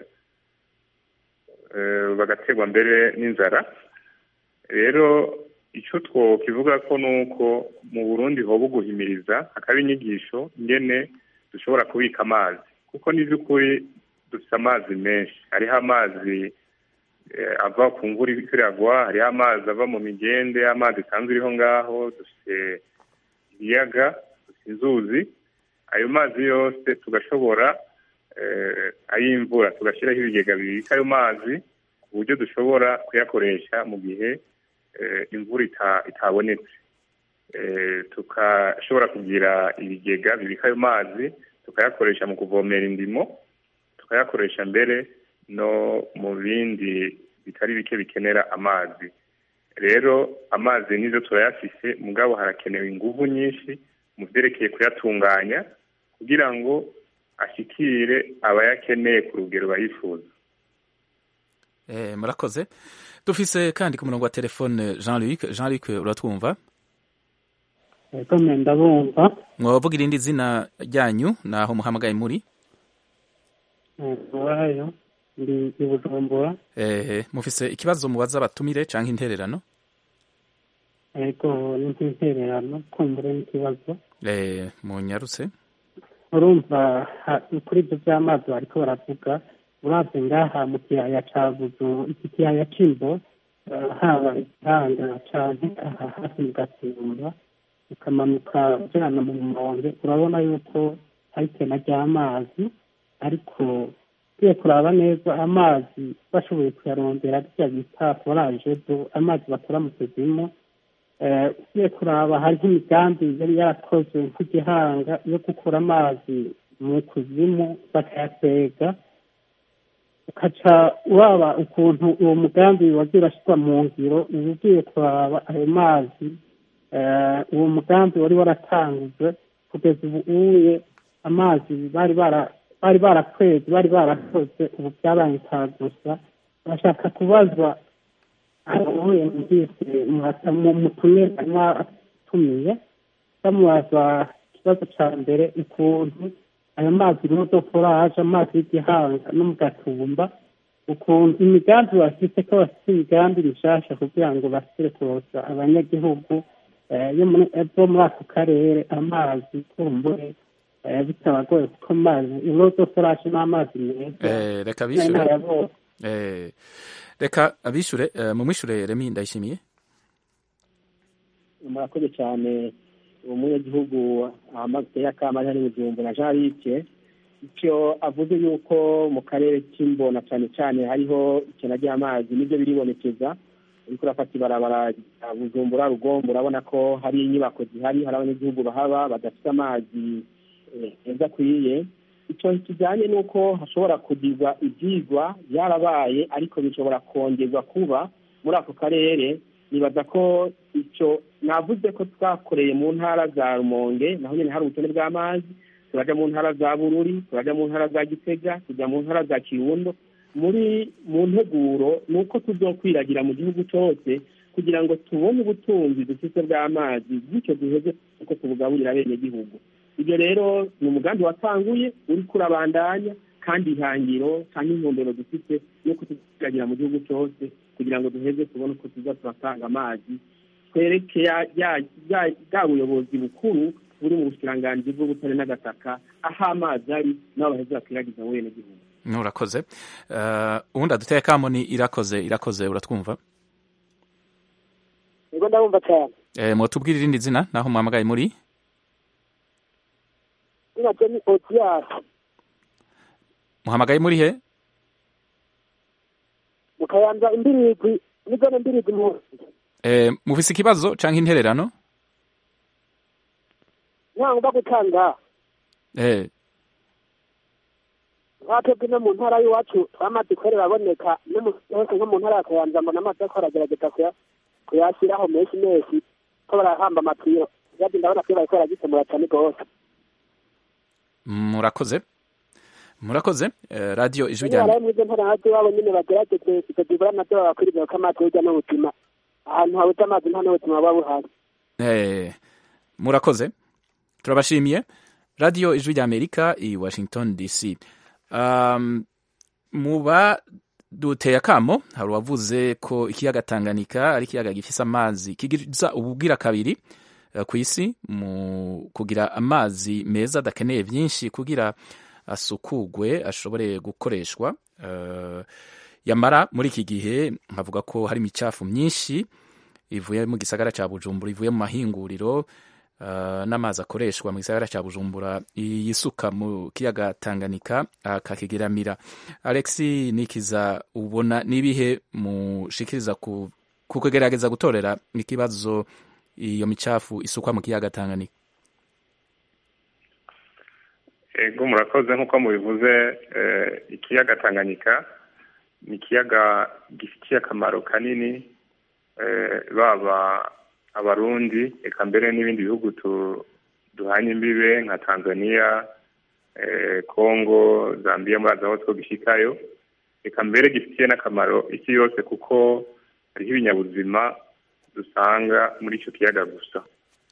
eh, bagaterwa mbere n'inzara rero icyo twokivuga ko ni uko mu burundi hoba guhimiriza hakaba inyigisho ingene dushobora kubika amazi kuko ni by'ukuri dufite amazi menshi hariho amazi eh, ava ku mvura iriko iragwa hariho amazi ava mu migende amazi isanzwe iriho ngaho dufite ibiyaga dufite inzuzi ayo mazi yose tugashobora eh, ay'imvura tugashyiraho ibigega bibika ayo mazi ku buryo dushobora kuyakoresha mu gihe eh, imvura ita- itabonetse Eh, tukashobora kugira ibigega bibika ayo mazi tukayakoresha mu kuvomera indimo tukayakoresha mbere no mu bindi bitari bike bikenera amazi rero amazi nizo turayafise mugabo harakenewe inguvu nyinshi mu vyerekeye kuyatunganya kugira ngo ashikire abayakeneye ku rugero bayifuza Eh, murakoze dufise kandi ku murongo wa telefone jean luc jean luc uratwumva Ego me ndabumva mwabavuga irindi zina ryanyu naho muhamagaye muri wayo ndi i Bujumbura eh, mufise ikibazo mubaza abatumire canke intererano ego ni nk'intererano kumbure n'ikibazo eh, munyarutse urumva ha- kuri ibyo by'amazi bariko baravuga uravye ngaha mu kiyaya ca buzu iki kiyaya c'imbo eh, haba igihanga canke aha hafi mu gatumba ukamanuka ujana mu rumonge urabona yuko hari ikena ry'amazi ariko ugiye kuraba neza amazi bashoboye kuyarondera rya bita foraje do amazi bakora mu kuzimu Eh, ugiye kuraba hariho imigambi yari yarakozwe nk'igihanga yo gukura amazi mu kuzimu bakayatega ukaca uraba ukuntu uwo mugambi wagiye urashyirwa mu ngiro uba ugiye kuraba ayo mazi eh, uwo mugambi wari waratangujwe kugeza ubu uye amazi bari bara bari barakwezi bari barakoze ubu byabaye gusa bashaka kubazwa ahuye mbyise mutumye mwatumiye bamubaza ikibazo ca mbere ukuntu ayo mazi rodo foraje amazi y'igihanga no mu gatumba ukuntu imigambi bafite ko bafite imigambi mishasha kugira ngo basire kurosa abanyagihugu eh, yo muri- eh, bo muri ako karere amazi kumbure eh, bitabagoye kuko amazi irodo foraje n'amazi meza eh, reka n'intara bishure ya bose eh, reka abishure eh, mumwishure remi ndayishimiye murakoze cyane umunyagihugu ahamagaye akama ari bujumbura jean luc icyo avuze yuko mu karere k'imbona cyane cyane hariho ikena ry'amazi nibyo biribonekeza uriko urafata ibarabara rya bujumbura rugombo urabona ko hari inyubako zihari hari abanyagihugu bahaba badafite amazi eh, meza akwiye icyo kijyanye n'uko hashobora kugirwa ibyigwa byarabaye ariko bishobora kongerwa kuba muri ako karere nibaza ko icyo navuze ko twakoreye mu ntara za rumonge naho nyine hari ubukene bw'amazi turaja mu ntara za bururi turaja mu ntara za gitega tujya mu ntara za kirundo muri mu nteguro ni uko tuzokwiragira mu gihugu cyose kugira ngo tubone ubutunzi dufite bw'amazi bityo duheze uko tubugaburira abenegihugu ibyo rero ni umugambi watanguye uri kurabandanya kandi ihangiro cyangwa intumbero dufite yuko tuzagira mu gihugu cyose kugira ngo duheze tubone uko tuza turatanga amazi twereke ya- ya- ya- bwa buyobozi bukuru buri mu bushikiranganji bw'ubutare n'agataka aho amazi ari n'aho baheze bakwiragiza mu benegihugu urakoze uh, uwundi aduteye kamo ni irakoze irakoze uratwumva nibwo ndabumva cyane eh, mwotubwira irindi zina naho muhamagaye muri izina rye ni otiyasi muhamagaye muri he mu kayanza imbirigwi n'izone mbirigwi mu eh, mufise ikibazo canke intererano ntabwo gutanga eh, twatebwe no mu ntara y'iwacu twamaze ikorera aboneka no mu hose nko mu ntara ya kayanza mbona amazi ariko aragerageza kuya- kuyashyiraho menshi menshi ko barahamba amatiyo kibazo ndabona ko bariko baragikemura cyane rwose murakoze murakoze eh, radio ijwi rero rya baraye muri izo ntara iwabo nyine bagerageze tukagibura amazi babakwiriza ko amazi hirya n'ubuzima ahantu habuze amazi nta n'ubuzima buba buhari Eh, murakoze turabashimiye radio ijwi rya amerika i washington dc um, muba duteye akamo hari uwavuze ko ikiyaga tanganyika ari ikiyaga gifise amazi kigiza ububwira kabiri eh, ku isi mu kugira amazi meza adakeneye byinshi kugira asukugwe ashobore gukoreshwa eh, yamara muri iki gihe nkavuga ko hari imicafu myinshi ivuye mu gisagara cya bujumbura ivuye mu mahinguriro uh, n'amazi akoreshwa mu gisagara cya bujumbura yisuka mu kiyaga tanganyika akakigeramira alex nikiza ubona n'ibihe mushikiriza ku ku kugerageza gutorera ikibazo iyo micafu isukwa mu kiyaga tanganyika ego murakoze nk'uko mubivuze eh, ikiyaga tanganyika ni ikiyaga gifitiye akamaro kanini eh, baba abarundi eka mbere n'ibindi bihugu tu- duhanye imbibe nka tanzania eh, congo zambia murazi aho two gishikayo eka mbere gifitiye n'akamaro isi yose kuko hariho ibinyabuzima dusanga muri icyo kiyaga gusa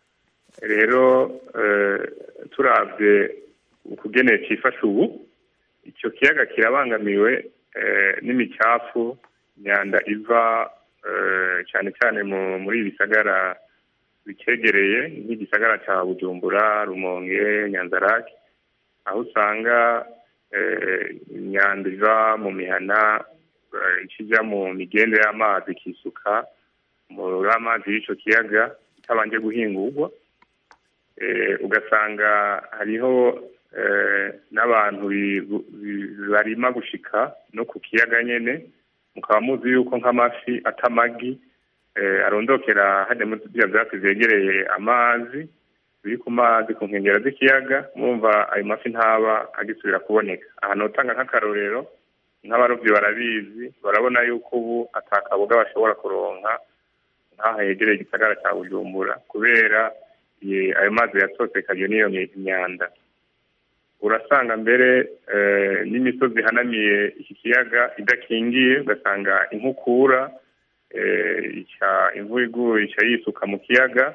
rero eh, turavye ukugene cifasha ubu icyo kiyaga kirabangamiwe eh, n'imicafu imyanda iva eh, cyane cyane mu- muri ibi bisagara bikegereye nk'igisagara cya bujumbura rumonge nyanzarake aho usanga eh, imyanda iva mu mihana eh, ikijya mu migende y'amazi ikisuka muri amazi y'icyo kiyaga itabanje guhingurwa eh, ugasanga hariho eh, n'abantu bi- bi- barima gushika no ku kiyaga nyene mukaba muzi yuko nk'amafi atamagi eh, arondokera hajya muri bya byatsi vyegereye amazi biri ku mazi ku nkengero z'ikiyaga murumva ayo mafi ntaba agisubira kuboneka aha notanga nk'akarorero nk'abarovyi barabizi barabona yuko ubu atakaboga bashobora kuronka nk'aha yegereye igisagara cya bujumbura kubera ye- ayo mazi yatosekaje n'iyo mi- myanda urasanga mbere eh, n'imisozi ihanamiye iki kiyaga idakingiye ugasanga inkukura eh, ica imvura iguye ica yisuka mu kiyaga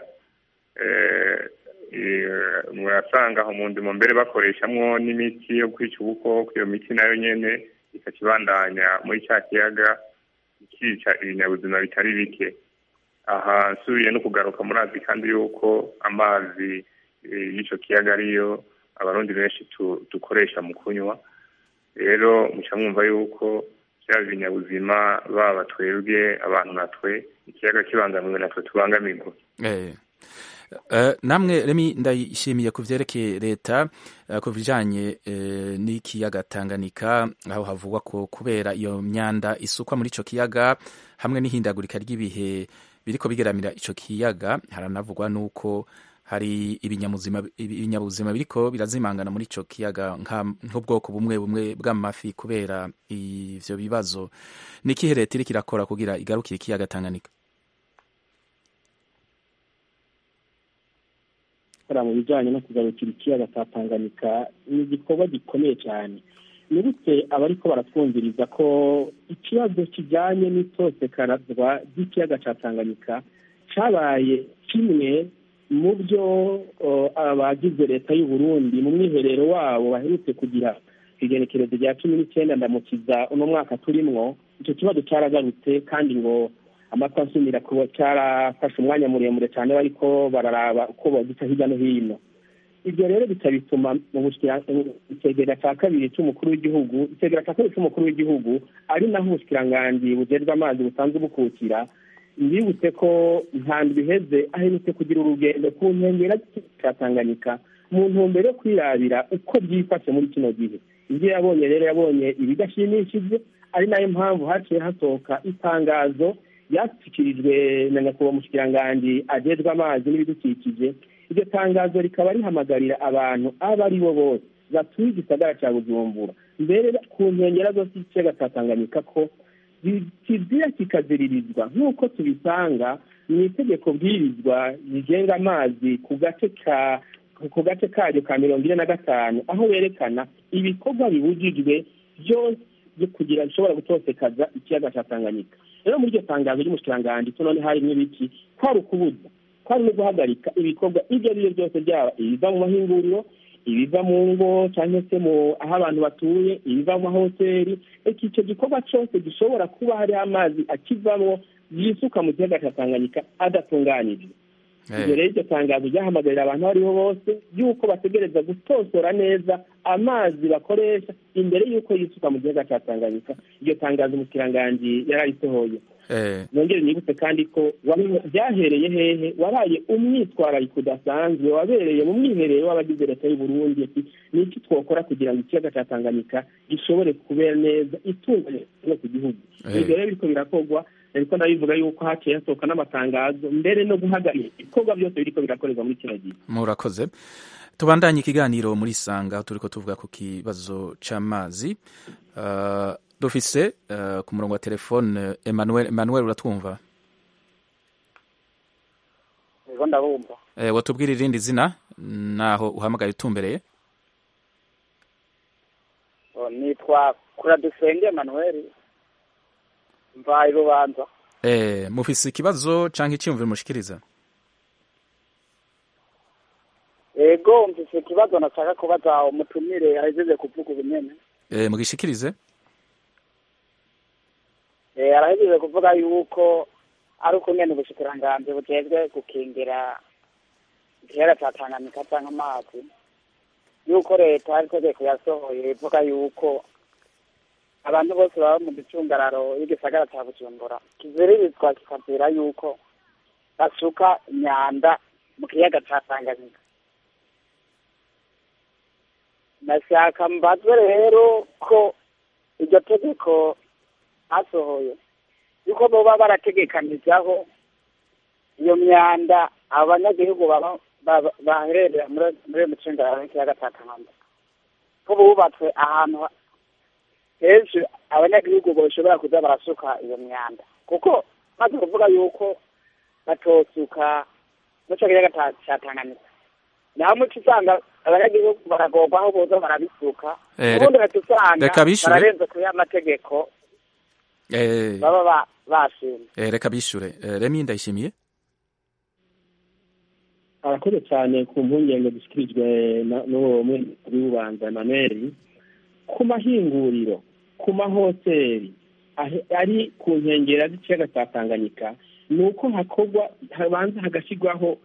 eh, eh, murasanga aho mu ndimo mbere bakoreshamwo n'imiti yo kwica ubukoko iyo miti nayo nyene ikakibandanya muri cya kiyaga ikica ibinyabuzima bitari bike aha nsubiye no kugaruka murazi kandi yuko amazi eh, y'icyo kiyaga ariyo abarundi benshi tu- dukoresha mu kunywa rero muca mwumva yuko byaba ibinyabuzima baba twebwe abantu natwe ikiyaga kibangamiwe natwe tubangamirwa Eh, eh, namwe remi ndayishimiye ku vyerekeye leta eh, ku bijanye eh, n'ikiyaga Tanganyika aho havugwa ko kubera iyo myanda isukwa muri ico kiyaga hamwe n'ihindagurika ry'ibihe biriko bigeramira ico kiyaga haranavugwa nuko hari ibinyamuzima ibinyabuzima biriko birazimangana muri ico kiyaga nka- nk'ubwoko bumwe bumwe bw'amafi kubera ivyo bibazo nikihe leta iriko irakora kugira igarukire ikiyaga Tanganyika gukora mu bijyanye no kugarukira ikiyaga cya tanganyika ni igikorwa gikomeye cyane ni gute abariko baratwumviriza ko ikibazo kijyanye n'itosekarazwa ry'ikiyaga cya tanganyika cyabaye kimwe mu byo uh, abagize leta y'u Burundi mu mwiherero wabo baherutse kugira igenekerezo rya cumi n'icyenda ndamukiza uno mwaka turimwo icyo kibazo cyaragarutse kandi ngo amata nsumira kuba cyarafashe umwanya muremure cyane bariko bararaba uko bagica hirya no hino ibyo rero bikabituma mu bushikira- mu itegera cya kabiri cy'umukuru w'igihugu itegera cya kabiri cy'umukuru w'igihugu ari naho ubushikiranganji bujejwe amazi busanzwe bukukira mbibutse ko nta biheze aherutse kugira urugendo ku nkengero cya tanganyika mu ntumbero yo kwirabira uko byifashe muri kino gihe ibyo yabonye rero yabonye ibidashimishije ari nayo mpamvu haciye hasohoka itangazo ryashyikirijwe na nyakubahwa mushikiranganji ajejwe amazi n'ibidukikije iryo tangazo rikaba rihamagarira abantu abo ari bo bose batuye igisagara cya bujumbura mbere ku nkengero zose z'ikiyaga cya tanganyika ko kizira kikaziririzwa nk'uko tubisanga mu itegeko bwirizwa rigenga amazi ku gace ka ku gace karyo ka mirongo ine na gatanu aho werekana ibikorwa bibujijwe byose byo kugira bishobora gutosekaza ikiyaga cya tanganyika rero muri iryo tangazo ry'umushikiranganji to none harimo ibiki kwari ukubuza kwari no guhagarika ibikorwa ibyo ari byo byose byaba ibiva mu mahinguriro ibiva mu ngo cyangwa se mu aho abantu batuye ibiva mu mahoteli reka icyo gikorwa cyose gishobora kuba hariho amazi akivamo yisuka mu kiyaga cya tanganyika adatunganijwe ibyo rero iryo tangazo ryahamagarira abantu aho ariho bose y'uko bategereza gutosora neza amazi bakoresha imbere y'uko yisuka mu gihugu cya tanganyika iryo tangazo umukiranganji yararisohoye nongere nibutse kandi ko byahereye hehe wabaye umwitwarariko udasanzwe wabereye mu mwiherero w'abagize leta y'u Burundi ni iki twakora kugira ngo ikiyaga cya tanganyika gishobore kubera neza itunganye ku gihugu ibyo rero biriko birakorwa ariko ndabivuga yuko haciye hasohoka n'amatangazo mbere no guhagarika ibikorwa byose biriko birakorerwa muri kino gihe murakoze tubandanye ikiganiro muri sanga aho turiko tuvuga ku kibazo c'amazi uh, dufise uh, ku murongo wa telefone Emmanuel Emmanuel uratwumva Ego ndabumva eh watubwira irindi zina naho uhamagaye utumbereye nitwa Kuradusenge Emmanuel mvaye rubanza eh mufise ikibazo canke icyumviro mushikiriza ego mfise ikibazo nashaka kubaza umutumire ahejeje kuvuga ubunyene eh mugishikirize eh arahejeje kuvuga yuko ari ukungene ubushikiranganji bujejwe gukingira ikiyaga ca Tanganyika canke amazi yuko leta hari itegeko yasohoye ivuga yuko abantu bose baba mu gicungararo y'igisagara cya bujumbura kiziririzwa kikazira yuko basuka imyanda mu kiyaga cya tanganyika nashaka mbazwe rero ko iryo tegeko basohoye yuko boba barategekanizaho iyo myanda abo banyagihugu baba bahererera muri iyo micungararo y'ikiyaga cya tanganyika ko bubatswe ahantu henshi abanyagihugu bashobora kuza barasuka iyo myanda kuko maze kuvuga yuko batosuka muco kiyaga ca tanganyika naho muco usanga abanyagihugu baragorwa aho boza barabisuka ubundi uhita usanga bararenze kuri amategeko baba bashimye reka bishure remi ndayishimiye arakoze cyane ku mpungenge zishyikirijwe n'uwo mwezi w'ububanza emmanuel ku mahinguriro ku mahoteli ari ku nkengero z'ikiyaga cya tanganyika ni uko hakorwa habanza hagashyirwaho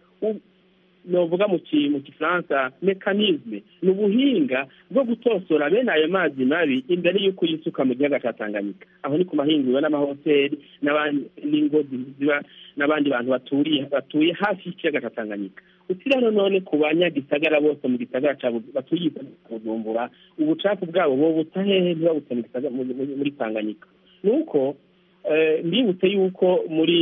novuga mu gifaransa mekanizme ni ubuhinga bwo gutosora bene ayo mazi mabi imbere y'uko yisuka mu gihugu cya tanganyika aho ni ku mahinguriro n'amahoteli n'ingo ziba n'abandi bantu baturiye batuye hafi y'ikiyaga cya tanganyika utiriwe none ku banyagisagara bose mu gisagara batuye bujumbura ubucafu bwabo bo buta hehe ntibabute muri tanganyika ni uko mbibutse yuko muri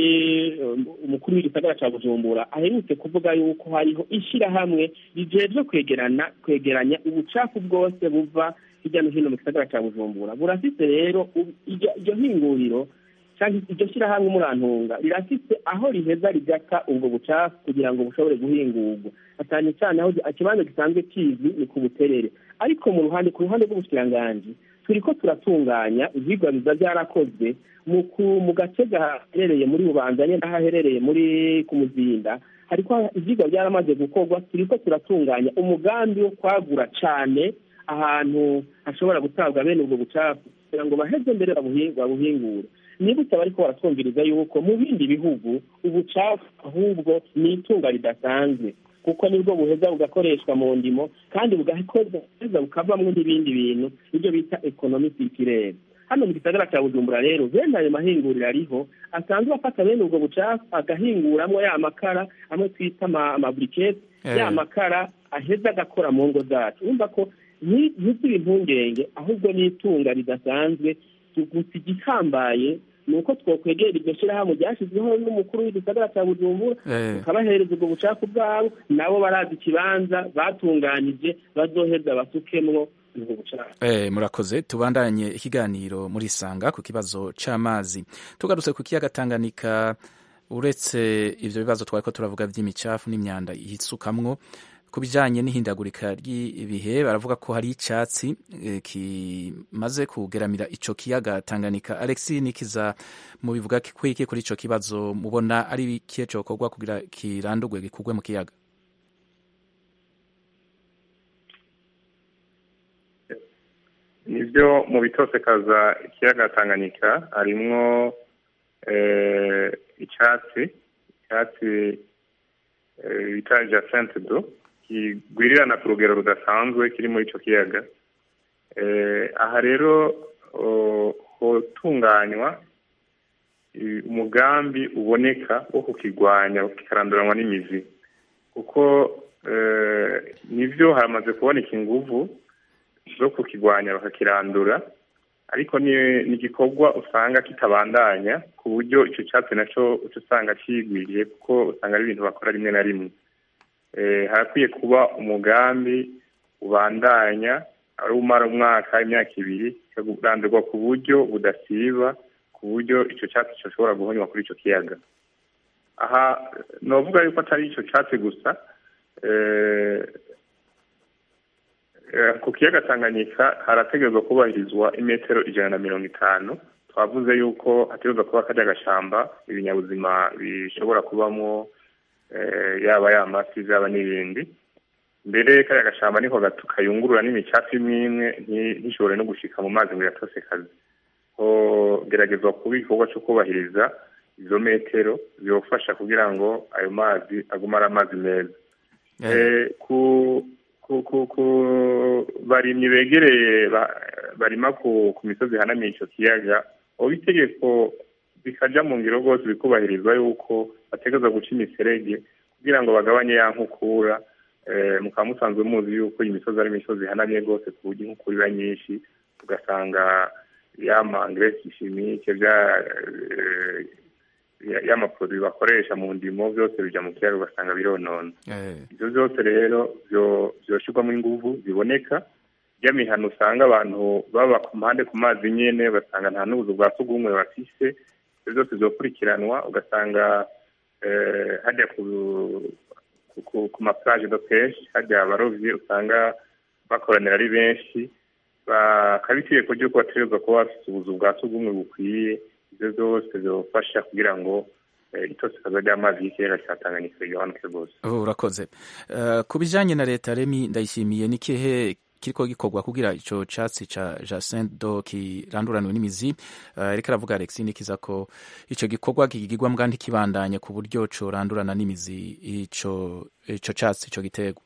umukuru w'igisagara cya bujumbura aherutse kuvuga yuko hariho ishyirahamwe rijejwe kwegerana kwegeranya ubucafu bwose buva hirya no hino mu gisagara cya bujumbura burafite rero iryo hinguriro cyangwa iryo shyirahamwe murantunga rirafite aho riheza rigata ubwo bucafu kugira ngo bushobore guhingurwa cyane cyane aho ikibanza gisanzwe kizwi ni ku buterere ariko mu ruhande ku ruhande rw'ubushikiranganji turi ko turatunganya ibyigwa biza byarakozwe mu gace gaherereye muri bubanza nyine n'ahaherereye muri ku muzinda hariko ibyigwa byaramaze gukorwa turi ko turatunganya umugambi wo kwagura cyane ahantu hashobora gutabwa bene ubwo bucafu kugira ngo baheze mbere babuhingure nibutse bariko baratwumviriza yuko mu bindi bihugu ubucafu ahubwo ni itunga ridasanzwe kuko nibwo buheza bugakoreshwa mu ndimo kandi bugakomeza bukavamwo n'ibindi bintu ibyo bita ekonomi sikirere hano mu gisagara cya bujumbura rero bene ayo mahinguriro ariho asanzwe afata bene ubwo bucafu agahinguramwo ya makara amwe twita amaburikete ya makara aheza agakora mu ngo zacu urumva ko ntiziri impungenge ahubwo ni itunga ridasanzwe gusa igihambaye ni uko twokwegera iryo shyirahamwe ryashyizweho n'umukuru w'igisagara cya bujumbura tukabahereza ubwo bucafu bwabo nabo barazi ikibanza batunganije bazoheza basukemwo igihugu cyacu Eh, murakoze tubandanye ikiganiro muri sanga ku kibazo c'amazi tugarutse ku kiyaga Tanganyika uretse ivyo bibazo twariko turavuga vy'imicafu n'imyanda yisukamwo ku bijanye n'ihindagurika ry'ibihe baravuga ko hari icatsi eh, kimaze kugeramira ico kiyaga Tanganyika Alexis Nikiza mu bivuga kwiki kuri ico kibazo mubona ari ikihe cokorwa kugira kirandurwe gikugwe mu kiyaga nibyo mu bitosekaza ikiyaga tanganyika harimwo eh, icyatsi icyatsi eh, bita jacente do kigwirirana ku rugero rudasanzwe kiri muri icyo kiyaga Eh, aha rero oh, hotunganywa i- umugambi uboneka wo kukigwanya kikaranduranwa n'imizi kuko eh, nivyo hamaze kuboneka inguvu zo kukigwanya bakakirandura ariko ni ni igikorwa usanga kitabandanya ku buryo icyo cyatsi nacyo uca usanga kigwiriye kuko usanga ari ibintu bakora rimwe na rimwe Eh, harakwiye kuba umugambi ubandanya ari umara umwaka imyaka ibiri kikarandurwa ku buryo budasiba ku buryo icyo cyatsi gishobora guhonywa kuri icyo kiyaga aha novuga yuko atari icyo cyatsi gusa eh, Eh, ku kiyaga tanganyika harategerezwa kubahirizwa imetero ijana na mirongo itanu twavuze yuko hategerezwa kuba karya gashamba ibinyabuzima bishobora kubamo eh, yaba y'amafi zaba n'ibindi mbere kariya gashamba niho gato kayungurura n'imicafu imwe imwe nti- ntishobore no gushika mu mazi ngo iratose kazi geragezwa kuba igikorwa cyo kubahiriza izo metero zibafasha kugira ngo ayo mazi agume ari amazi meza Eh, ku ku ku ku barimyi begereye ba- barima ku ku misozi ihanamiye icyo kiyaga ubu itegeko bikaja mu ngiro rwose bikubahirizwa yuko bategereza guca imiserege kugira ngo bagabanye ya nkukura eh, mukaba musanzwe muzi yuko iyi misozi ari imisozi ihanamye rwose ku buryo inkukura iba nyinshi ugasanga ya mangresi chimique bya eh, ya- y'amaproduwi bakoresha mu ndimo byose bija mu kiyaga ugasanga bironona ibyo byose rero byo- byoshyirwamo inguvu ziboneka by'amihano usanga abantu baba ku mpande ku mazi nyene ugasanga nta n'ubuzu bwa sugumwe bafise ibyo byose byokurikiranwa ugasanga eh, hajya ku ku- ku- ku maplage de peshe hajya abarovyi usanga bakoranira ari benshi bakaba itegeko ry'uko bategerezwa kuba bafite ubuzu bwa sugumwe bukwiye ibyo byose byofasha kugira ngo eh, itosekaza ry'amazi y'ikiyaga cya tanganyika rigabanuke rwose Oh, urakoze Eh, ku bijanye na leta remi ndayishimiye ni kihe kiriko gikorwa kugira ico catsi ca Jacinthe do kiranduranwe n'imizi Eh, ariko aravuga Alexis nikiza ko ico gikorwa kigirwa mbwa ntikibandanye ku buryo corandurana n'imizi ico ico catsi ico giterwa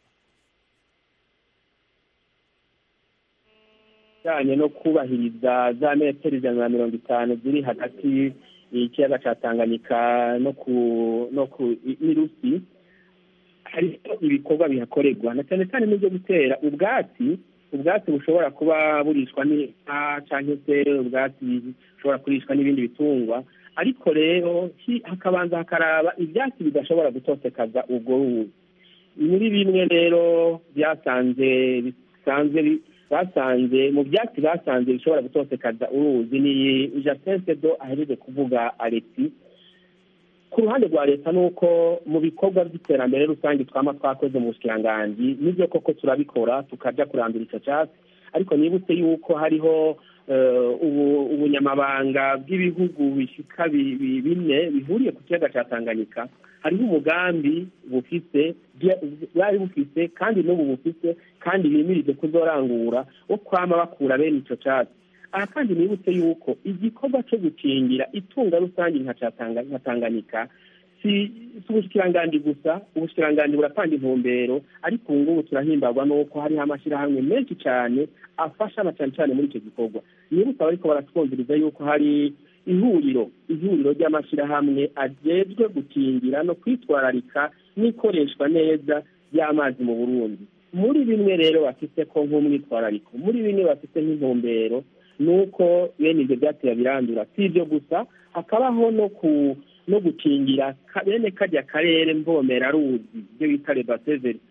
bijyanye no kubahiriza za metero ijana na mirongo itanu ziri hagati y'ikiyaga cya tanganyika no ku no ku n'irusi hariho ibikorwa bihakorerwa na cyane cyane n'ibyo gutera ubwatsi ubwatsi bushobora kuba burishwa n'inka cyangwa se ubwatsi bushobora kurishwa n'ibindi bitungwa ariko rero hi- hakabanza hakaraba ibyatsi bidashobora gutosekaza ubwo ruzi muri bimwe rero byasanze bisanzwe bi- basanze mu byatsi basanze bishobora gutosekaza uruzi ni jacente do ahereje kuvuga alexi ku ruhande rwa leta ni uko mu bikorwa by'iterambere rusange twama twakoze mu bushikiranganji nibyo koko turabikora tukajya kurandura icyo cyatsi ariko nibutse yuko hariho eh, ubu- ubunyamabanga bw'ibihugu bishika bi- bi- bine bihuriye ku kiyaga cya tanganyika hariho umugambi bufise bya- bwari bufise kandi n'ubu bufise kandi bimirije kuzorangura wo kwama bakura bene icyo cyatsi aha kandi nibutse yuko igikorwa cyo gukingira itunga rusange nka ca Tanga- nka tanganyika si si ubushikiranganji gusa ubushikiranganji buratanga intumbero ariko ubu ngubu turahimbarwa n'uko hariho amashyirahamwe menshi cyane afasha na cyane cyane muri icyo gikorwa nibutse abariko baratwumviriza yuko hari ihuriro ihuriro ry'amashyirahamwe ajejwe gukingira no kwitwararika n'ikoreshwa neza ry'amazi mu burundi muri bimwe rero bafite ko nk'umwitwarariko muri bimwe bafite nk'intumbero ni uko bene ibyo byatsi birandura si ibyo gusa hakabaho no ku no gukingira ka- bene kajya karere mbomera ruzi ibyo bita rebaseverisa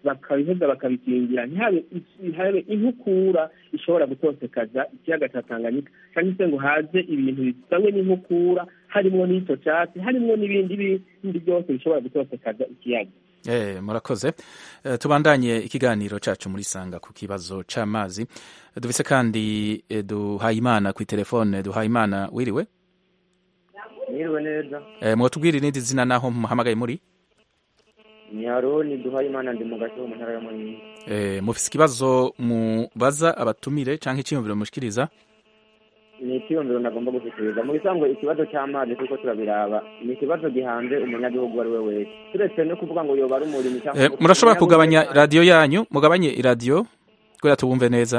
bakabiheza bakabikingira ntihabe ntihabe inkukura ishobora gutosekaza ikiyaga cya tanganyika cyangwa se ngo haze ibintu bisangwe n'inkukura harimo n'icyo cyatsi harimo n'ibindi bindi byose bishobora gutosekaza ikiyaga Eh, murakoze eh, tubandanye ikiganiro cacu muri sanga ku kibazo c'amazi dufise kandi eh, duhayimana ku telefone duhayimana wiriwe Mwiriwe neza eh, mwotubwira irindi zina naho muhamagaye muri ni Aroni duhaye imana ndi mu gace mu ntara ya Muyinga eh, mufise ikibazo mubaza abatumire canke iciyumviro mushikiriza ni icyiyumviro nagomba gushikiriza mu bisanzwe ikibazo cy'amazi kuko turabiraba ni ikibazo gihanze umunyagihugu uwo ari we wese turetse no kuvuga ngo yoba ari umurimo cyangwa eh, murashobora kugabanya radiyo yanyu mugabanye iradiyo kugira tubumve neza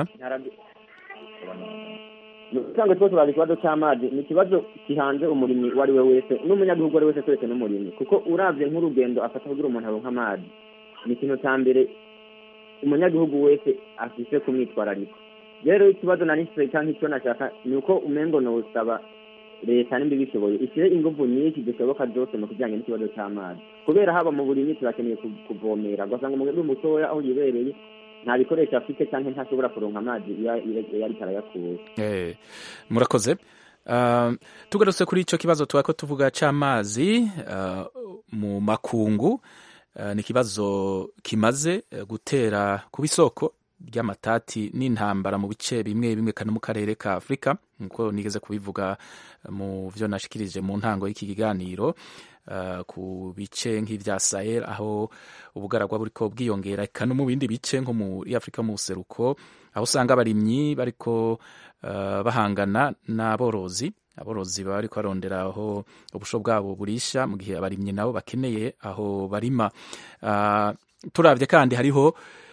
usanga twese bazi ikibazo cy'amazi ni ikibazo gihanze umurimyi uwo ari we wese n'umunyagihugu uwo ari we wese turetse n'umurimyi kuko urabye nk'urugendo afata kugira umuntu aronka amazi ni ikintu cya mbere umunyagihugu wese afise kumwitwararika rero ikibazo nari mfite cyangwa icyo nashaka ni uko umengo nowusaba leta nimba ibishoboye ishyire ingufu nyinshi zishoboka zose mu kijyanye n'ikibazo cy'amazi kubera haba mu burimyi turakeneye ku- kuvomera ugasanga umuntu mutoya aho yibereye nta bikoresho afite cyangwa ntashobora kuronka amazi iyo iyo ariko arayakura Eh, murakoze Uh, tugarutse kuri ico kibazo twako tuvuga c'amazi uh, mu makungu uh, ni ikibazo kimaze uh, gutera kuba isoko ry'amatati n'intambara mu bice bimwe bimwe kana mu karere ka Afurika nkuko nigeze kubivuga uh, mu vyo nashikirije mu ntango y'iki kiganiro uh, ku bice nk'ivya Sahel aho ubugaragwa buriko bwiyongera eka no mu bindi bice nko muri Afurika mu buseruko aho usanga abarimyi bariko uh, bahangana n'aborozi aborozi baba bariko barondera aho ubusho bwabo burisha mu gihe abarimyi nabo bakeneye aho barima uh, turavye kandi hariho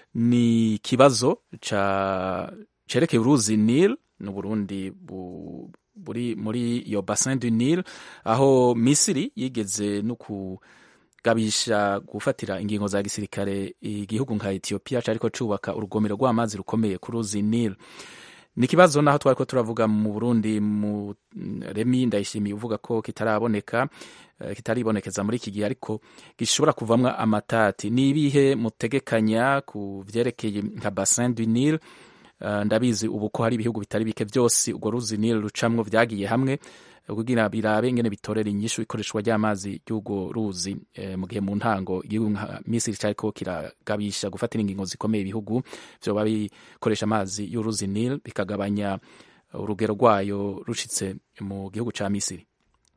ni ikibazo ca cerekeye uruzi Nile n'Uburundi bu, buri muri iyo bassin du Nile aho Misiri yigeze no kugabisha gufatira ingingo za gisirikare igihugu nka Ethiopia cariko cubaka urugomero rw'amazi rukomeye ku ruzi Nile ni ikibazo naho twariko turavuga mu Burundi mu Remi ndayishimiye uvuga ko kitaraboneka eh, kitaribonekeza muri iki gihe ariko gishobora kuvamwo amatati ni ibihe mutegekanya ku vyerekeye nka bassin du Nile Uh, ndabizi ubu ko hari ibihugu bitari bike byose urwo ruzi Nile rucamwo vyagiye hamwe kugira birabe ingene bitorera inyishu ikoreshwa ry'amazi y'urwo ruzi eh, mu gihe mu ntango igihugu nka Misiri cariko kiragabisha gufatira ingingo zikomeye ibihugu vyoba bikoresha amazi y'uruzi Nile bikagabanya urugero rwayo rushitse mu gihugu ca Misiri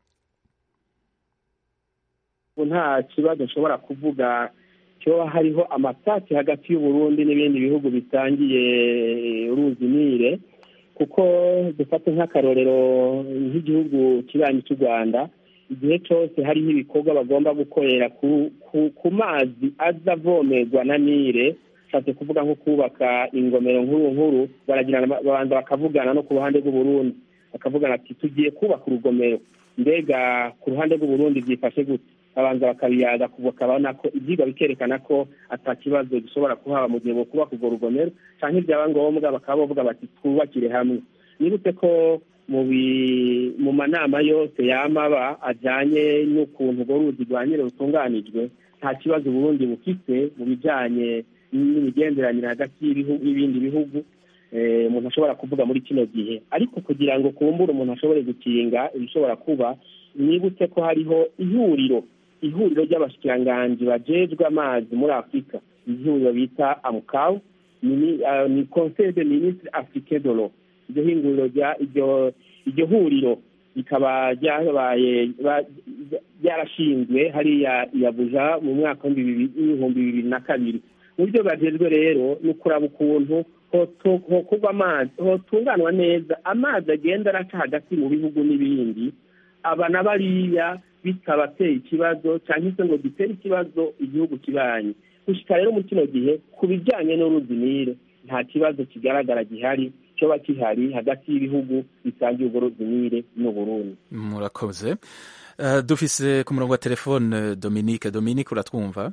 ubu nta kibazo nshobora kuvuga cyo hariho amatati hagati y'uburundi n'ibindi bihugu bitangiye uruzi nile kuko dufate nk'akarorero nk'igihugu kibanyi cy'u rwanda igihe cyose hariho ibikorwa bagomba gukorera ku, ku, ku mazi aza avomerwa na nile nshatse kuvuga nko kubaka ingomero nkuru nkuru baragirana babanza bakavugana no ku ruhande rw'uburundi bakavugana ati tugiye kubaka urugomero mbega ku ruhande rw'uburundi byifashe gute babanza bakabiyaga bakabona ko ibyigwa bikerekana ko ata kibazo gishobora kuhaba mu gihe bo kubaka urwo rugomero cyangwa ibyaba ngombwa bakaba bavuga bati twubakire hamwe nibutse ko mu mu manama yose yamaba ajyanye n'ukuntu urwo ruzi rwa nyine rutunganijwe nta kibazo uburundi bufite mu bijyanye n'imigenderanire hagati y'ibindi bihugu umuntu ashobora kuvuga muri kino gihe ariko kugira ngo kumbure umuntu ashobore gukinga ibishobora kuba nibutse ko hariho ihuriro ihuriro ry'abashikiranganji bajejwe amazi muri afurika ihuriro bita amukawu ni conseil de ministre africain de l'eau iryo hinguriro iryo huriro rikaba ryabaye ryarashinzwe hariya yabuja mu mwaka w'ibihumbi bibiri na kabiri mu byo bajejwe rero ni ukuraba ukuntu hokorwa amazi hotunganwa neza amazi agenda araca hagati mu bihugu n'ibindi aba na bariya bitabateye ikibazo cyangwa se ngo gitere ikibazo igihugu kibanye gushyika rero muri kino gihe ku bijyanye n'uruzi nile nta kibazo kigaragara gihari cyoba gihari hagati y'ibihugu bisangiye urwo ruzi nile n'uburundi murakoze uh, dufise ku murongo wa telefone dominique dominique uratwumva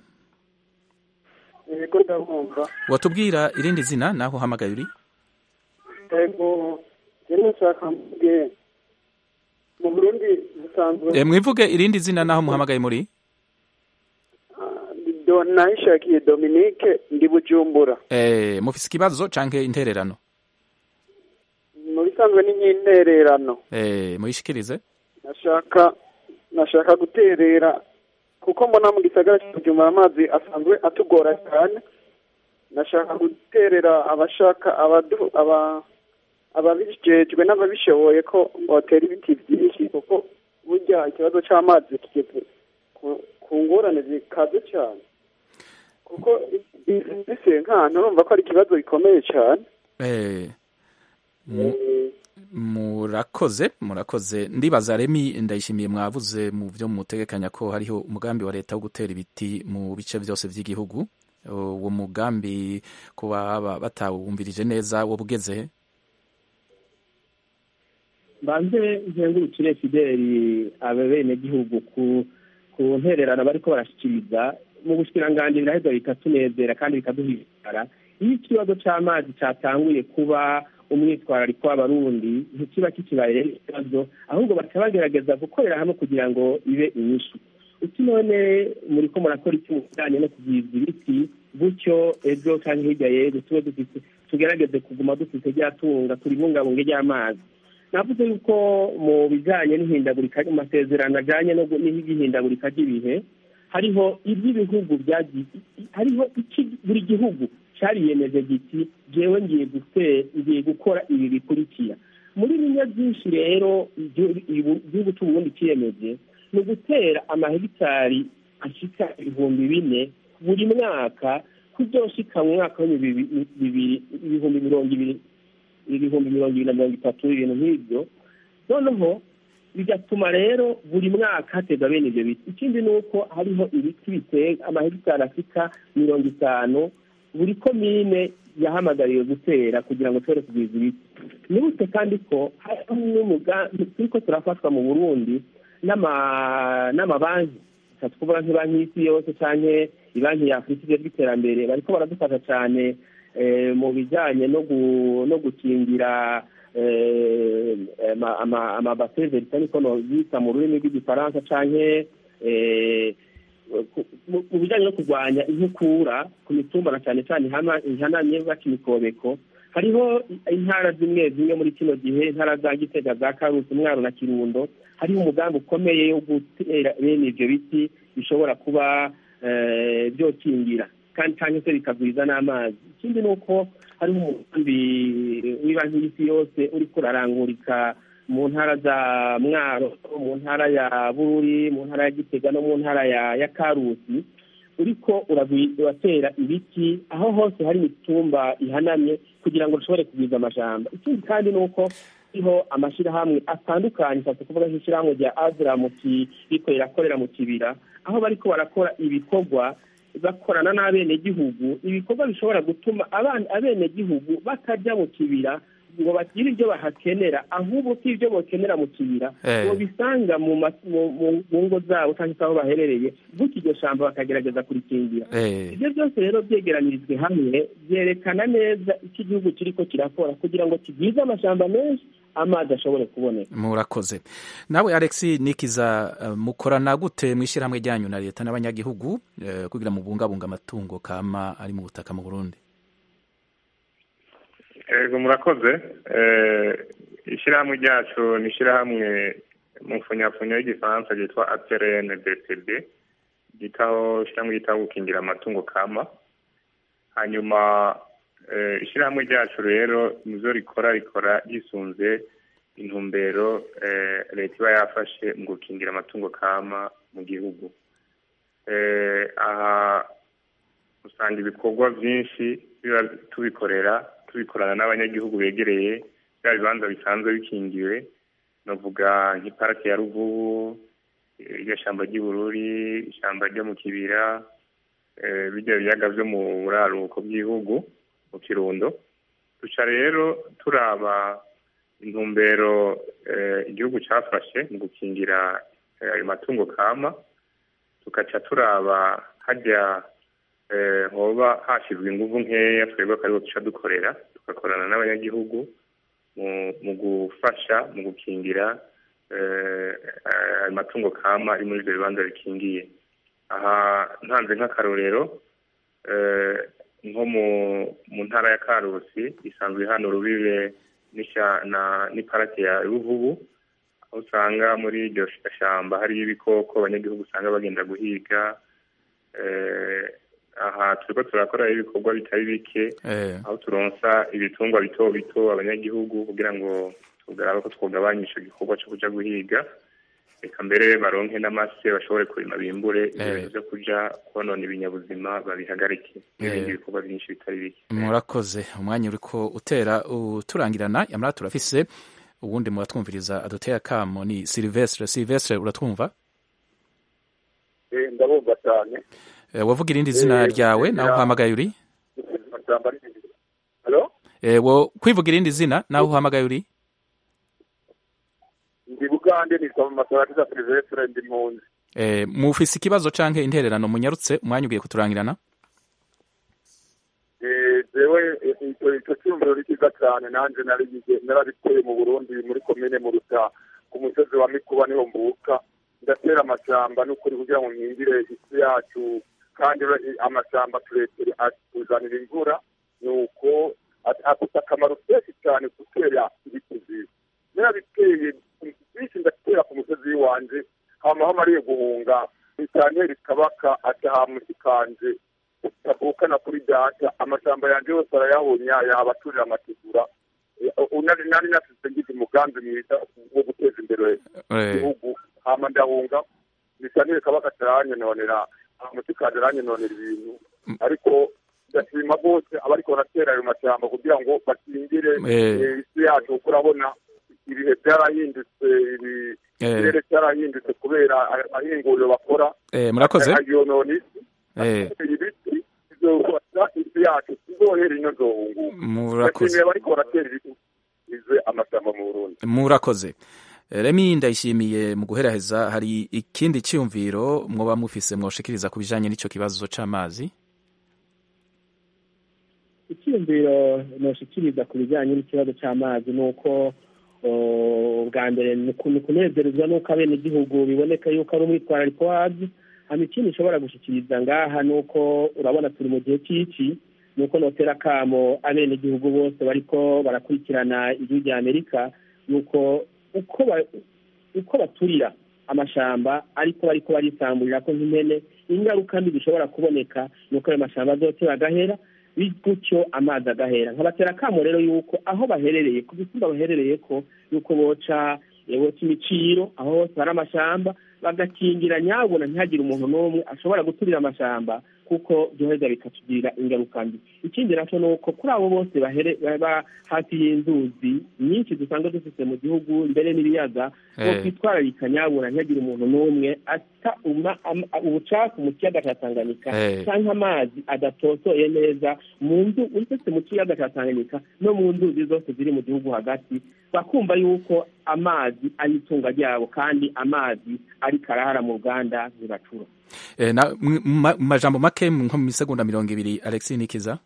yego ndabumva watubwira irindi zina naho uhamagaye uri yego rero nshaka mvuge mu burundi busanzwe e, mwivuge irindi zina naho muhamagaye muri ego nahishakiye dominique ndi bujumbura eh, mufise ikibazo canke intererano mu bisanzwe ni nk'intererano eh, muyishikirize nashaka nashaka guterera kuko mbona mu gisagara cya bujumbura amazi asanzwe atugora cyane nashaka guterera abashaka abadu aba ababijejwe n'ababishoboye ko botera ibiti byinshi kuko burya ikibazo cy'amazi kigeze ku- ku ngorane zikaze cyane kuko mbese nk'ahantu urumva ko ari ikibazo gikomeye cyane eh, mu- murakoze murakoze ndibaza remi ndayishimiye mwavuze mu byo mutegekanya ko hariho umugambi wa leta wo gutera ibiti mu bice byose by'igihugu uwo mugambi kuba ba- batawumvirije neza wo bugeze he mbanze nkengurukire fideli abenegihugu ku ku ntererano bariko barashikiriza mu bushikiranganji biraheza bikatunezera kandi bikaduhimara iyo ikibazo c'amazi catanguye kuba umwitwarariko w'abarundi ntikiba kikibaye rero ikibazo ahubwo baca bagerageza gukorera hamwe kugira ngo ibe inyishu uti none muriko murakora iki mu bijanye no kugwiza ibiti gutyo ejo canke hirya y'ejo tube dufise tugerageze kuguma dufise rya tunga turibungabunge ry'amazi navuze yuko mu bijanye n'ihindagurika mu masezerano ajanye no gu- n'ihindagurika ry'ibihe hariho iby'ibihugu byagiye hariho iki buri gihugu cyariyemeje giti jewe ngiye gute ngiye gukora ibi bikurikira muri bimwe byinshi rero igihu- ibu- igihugu cy'uburundi ciyemeje ni ugutera amahegitari ashika ibihumbi bine buri mwaka kuzoshika mu mwaka w'ibihumbi bibiri ibihumbi mirongo ibiri ibihumbi mirongo ibiri na mirongo itatu ibintu nk'ibyo noneho bigatuma rero buri mwaka haterwa bene ibyo biti ikindi ni uko hariho ibiti bitega amahegitari ashika mirongo itanu buri komine yahamagariwe gutera kugira ngo tubone kugwiza ibiti nibutse kandi ko hariho n'umugambi turiko turafatwa mu burundi n'ama- n'amabanki Reka tukuvuga nk'ibanki y'isi yose canke ibanki ya afurika ijejwe iterambere bariko baradufasha cane eh, mu bijanye no gu- no gukingira eh, ama- ama- amabase veritani kono yita mu rurimi rw'igifaransa canke eh, ku- mu mu bijanye no kurwanya inkukura ku mitumba na cane cane ihana- ihanamye baca imikobeko hariho intara zimwe zimwe muri kino gihe intara za gitega za karusi mwaro na kirundo hariho umugambi ukomeye wo gutera bene ivyo biti bishobora kuba eh, vyokingira kandi cyangwa se bikagwiza n'amazi ikindi ni uko hariho umugambi w'ibanki y'isi yose uriko urarangurika mu ntara za mwaro mu ntara ya bururi mu ntara ya gitega no mu ntara ya ya karusi uriko uragwi- uratera ibiti aho hose hari imitumba ihanamye kugira ngo rushobore kugwiza amajamba ikindi kandi ni uko hariho amashyirahamwe atandukanye nshatse kuvuga nk'ishyirahamwe rya azra mu ki- riko rirakorera mu kibira aho bariko barakora ibikorwa bakorana n'abenegihugu ibikorwa bishobora gutuma abana abenegihugu batajya mu kibira ngo bagire ibyo bahakenera ahubwo ko ibyo bokenera mu kibira Eh. ngo bisanga mu ma- mu- mu- mu ngo zabo cyangwa se aho baherereye gutyo iryo shamba bakagerageza kurikingira Eh. ibyo byose rero byegeranyirijwe hamwe byerekana neza icyo igihugu kiriko kirakora kugira ngo kigwize amashamba menshi amazi ashobore kuboneka murakoze nawe alex nikiza eh, mukorana gute mu ishyirahamwe ryanyu na leta n'abanyagihugu eh, kugira mubungabunga amatungo kama ari mu butaka mu burundi ego murakoze Eh, ishyirahamwe ryacu ni ishyirahamwe mu mfunyafunyo y'igifaransa ryitwa atrn dcd ryitaho ishyirahamwe ryitaho gukingira amatungo kama hanyuma eh, ishyirahamwe ryacu rero nizo rikora rikora ryisunze intumbero eh, leta iba yafashe mu gukingira amatungo kama mu gihugu Eh, aha usanga ibikorwa byinshi biba tubikorera tubikorana n'abanyagihugu begereye bya bibanza bisanzwe bikingiwe navuga nk'iparake ya ruvubu eh, iryo shyamba ry'ibururi ishyamba ryo mu kibira eh, bijya biyaga byo mu buraruko bw'igihugu mu kirundo duca rero turaba intumbero eh, igihugu cyafashe mu gukingira eh, ayo matungo kama tugaca turaba hajya eh, hoba hashyizwe ingufu nkeya twebwe akariho duca dukorera tugakorana n'abanyagihugu mu mu gufasha mu gukingira eh, ayo matungo kama ari muri ibyo bibanza bikingiye aha ntanze nk'akarorero eh, nko mu mu ntara ya karusi isanzwe hano rubibe n'isha- na- n'iparake ya ruvubu aho usanga muri iryo shyamba hariyo ibikoko abanyagihugu usanga bagenda guhiga eh, aha turiko turakora ibikorwa bitari bike Eh. aho turonsa ibitungwa bito bito abanyagihugu kugira ngo tugaraba ko twogabanya ico gikorwa co kuja guhiga reka mbere baronke n'amase bashobore kurima bimbure ibyo Eh. bintu vyo kuja konona ibinyabuzima babihagarike n'ibindi Eh. bikorwa byinshi bitari bike murakoze umwanya uriko utera uturangirana yamara turafise uwundi muratwumviriza aduteye akamo ni silvestre silvestre uratwumva ndabumva cyane Eh, wavuga irindi zina Eh, ryawe nawe ya- uhamagaye uri amashyamba ari halo Eh, wo kwivuga irindi zina nawe uhamagaye uri ndi bugande nitwa mu masarantiza silvestre ndi mpunzi Eh, mufise ikibazo canke intererano munyarutse umwanya ugiye kuturangirana Eh, jewe eh, icyo icyo cyumviro ni cyiza cyane nanjye narigije narabiteye mu burundi muri komine mu ruta ku musozi wa mikuba niho mvuka ndatera amashyamba n'ukuri kugira ngo nkingire isi yacu kandi re- amashyamba turetere atuzanira imvura ni uko at- afite akamaro kenshi cyane gutera ibiti byiza narabiteye byinshi ndatera ku musozi w'iwanje hama hamariye guhunga bitantera ikabaka atahamusi kanje utavukana kuri data amashyamba yanjye yose arayahunya yabaturira amategura Eh, unari nari nafise ngize umugambi mwiza wo guteza imbere Eh. igihugu hama ndahunga bisanire kabaka taranyononera amuti kanje aranyononera ibintu ariko ndashima rwose abariko baratera ayo mashyamba kugira ngo bakingire Eh. eh, isi yacu kuko urabona ibihe byarahindutse ibi- Eh. ikirere cyarahindutse kubera ahinguriro bakora Eh, murakoze ayonona isi Eh, ibiti bizofasha isi yacu tuzohera ino zohunguka murakoze ndashimiye bariko baratera ibiti bize amashyamba mu burundi murakoze remi ndayishimiye mu guheraheza hari ikindi cyiyumviro mwoba mufise mwoshikiriza ku bijanye n'ico kibazo c'amazi icyiyumviro noshikiriza ku bijyanye n'ikibazo cy'amazi ni uko o, bwa mbere ni uku- ni kunezerezwa n'uko abenegihugu biboneka yuko ari umwitwarariko wabyo hama ikindi nshobora gushikiriza ngaha ni uko urabona turi mu gihe cy'iki ni uko notera akamo abenegihugu bose bariko barakurikirana igihugu rya amerika yuko uko ba- uko baturira amashamba ariko bariko barisamburira ko nk'impene ingaruka mbi zishobora kuboneka ni uko ayo mashamba azotera agahera gutyo amazi agahera nkabatera akamo rero yuko aho baherereye ku bisimba baherereye ko yuko boca eh, boca imiciro aho hose hari amashamba bagakingira nyabona ntihagire umuntu n'umwe ashobora guturira amashamba kuko byoheza bikatugirira ingaruka mbi ikindi nacyo ni uko kuri abo bose bahere- baba hafi y'inzuzi nyinshi dusanzwe dufite mu gihugu mbere n'ibiyaga Eh. bo kwitwararika nyabona ntihagire umuntu n'umwe ata uma- am- ubucafu mu kiyaga cya tanganyika Eh. cyangwa amazi adatosoye neza mu nzu uretse mu kiyaga cya tanganyika no mu nzuzi zose ziri mu gihugu hagati bakumva yuko amazi ari itunga ryabo kandi amazi ari karahara mu ruganda ntibacura Eh, na mu ma- mu majambo make nko mu misegonda mirongo ibiri alexis nikiza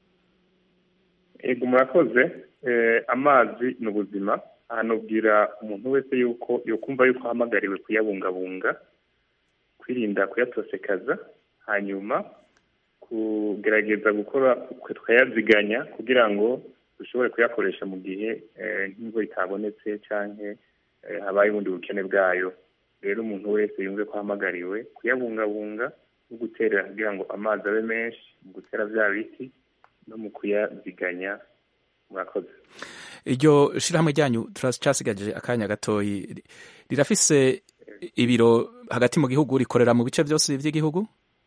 ego murakoze Eh, amazi ni ubuzima ahanubwira umuntu wese yuko yokumva yuko ahamagariwe kuyabungabunga kwirinda kuyatosekaza hanyuma kugerageza gukora tukayaziganya kugira ngo dushobore kuyakoresha mu gihe eh, nk'imvura itabonetse canke eh, habaye ubundi bukene bwayo rero umuntu wese yumve ko ahamagariwe kuyabungabunga no guterera kugira ngo amazi abe menshi mu gutera vya biti no mu kuyaziganya murakoze iryo shirahamwe ryanyu turacasigaje akanya gatoyi ri- rirafise ibiro hagati mu gihugu rikorera mu bice byose by'igihugu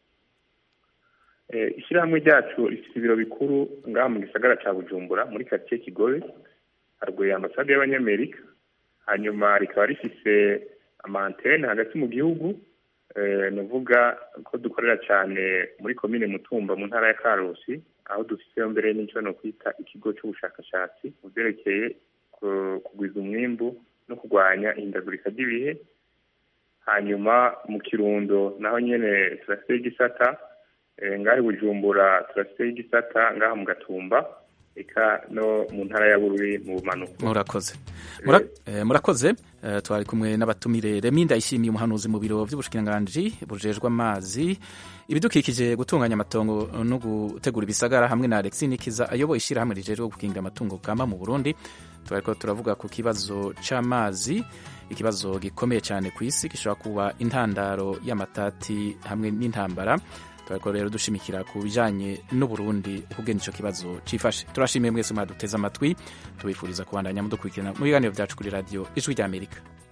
Eh, ishyirahamwe ryacu rifite ibiro bikuru ngaha mu gisagara ca bujumbura muri karitsiye kigobe haruguru ya ambasade y'abanyamerika hanyuma rikaba rifise amantene hagati mu gihugu eh, nuvuga ko dukorera cyane muri komine mutumba mu ntara ya karusi aho dufiseyo mbere n'icyo no kwita ikigo cy'ubushakashatsi mu byerekeye ku- kugwiza umwimbu no kurwanya ihindagurika ry'ibihe hanyuma mu kirundo naho nyene turafite igisata eh, ngaho i bujumbura turafite igisata ngaha mu gatumba eka no mu ntara ya bururi mu bumanuko murakoze Mura- eh, murakoze Eh, twari kumwe n'abatumire remi ndayishimiye umuhanuzi mu biro by'ubushikiranganji bujejwe amazi ibidukikije gutunganya amatongo no gutegura ibisagara hamwe na alexi nikiza ayoboye ishyirahamwe rijejwe gukingira amatungo kama mu burundi twariko turavuga ku kibazo c'amazi ikibazo gikomeye cyane ku isi gishobora kuba intandaro y'amatati hamwe n'intambara twariko rero dushimikira ku bijanye n'uburundi ukugena ico kibazo cifashe turashimiye mwese mwaduteze amatwi tubifuriza kubandanya mudukurikirana mu biganiro byacu kuri radiyo ijwi ry'amerika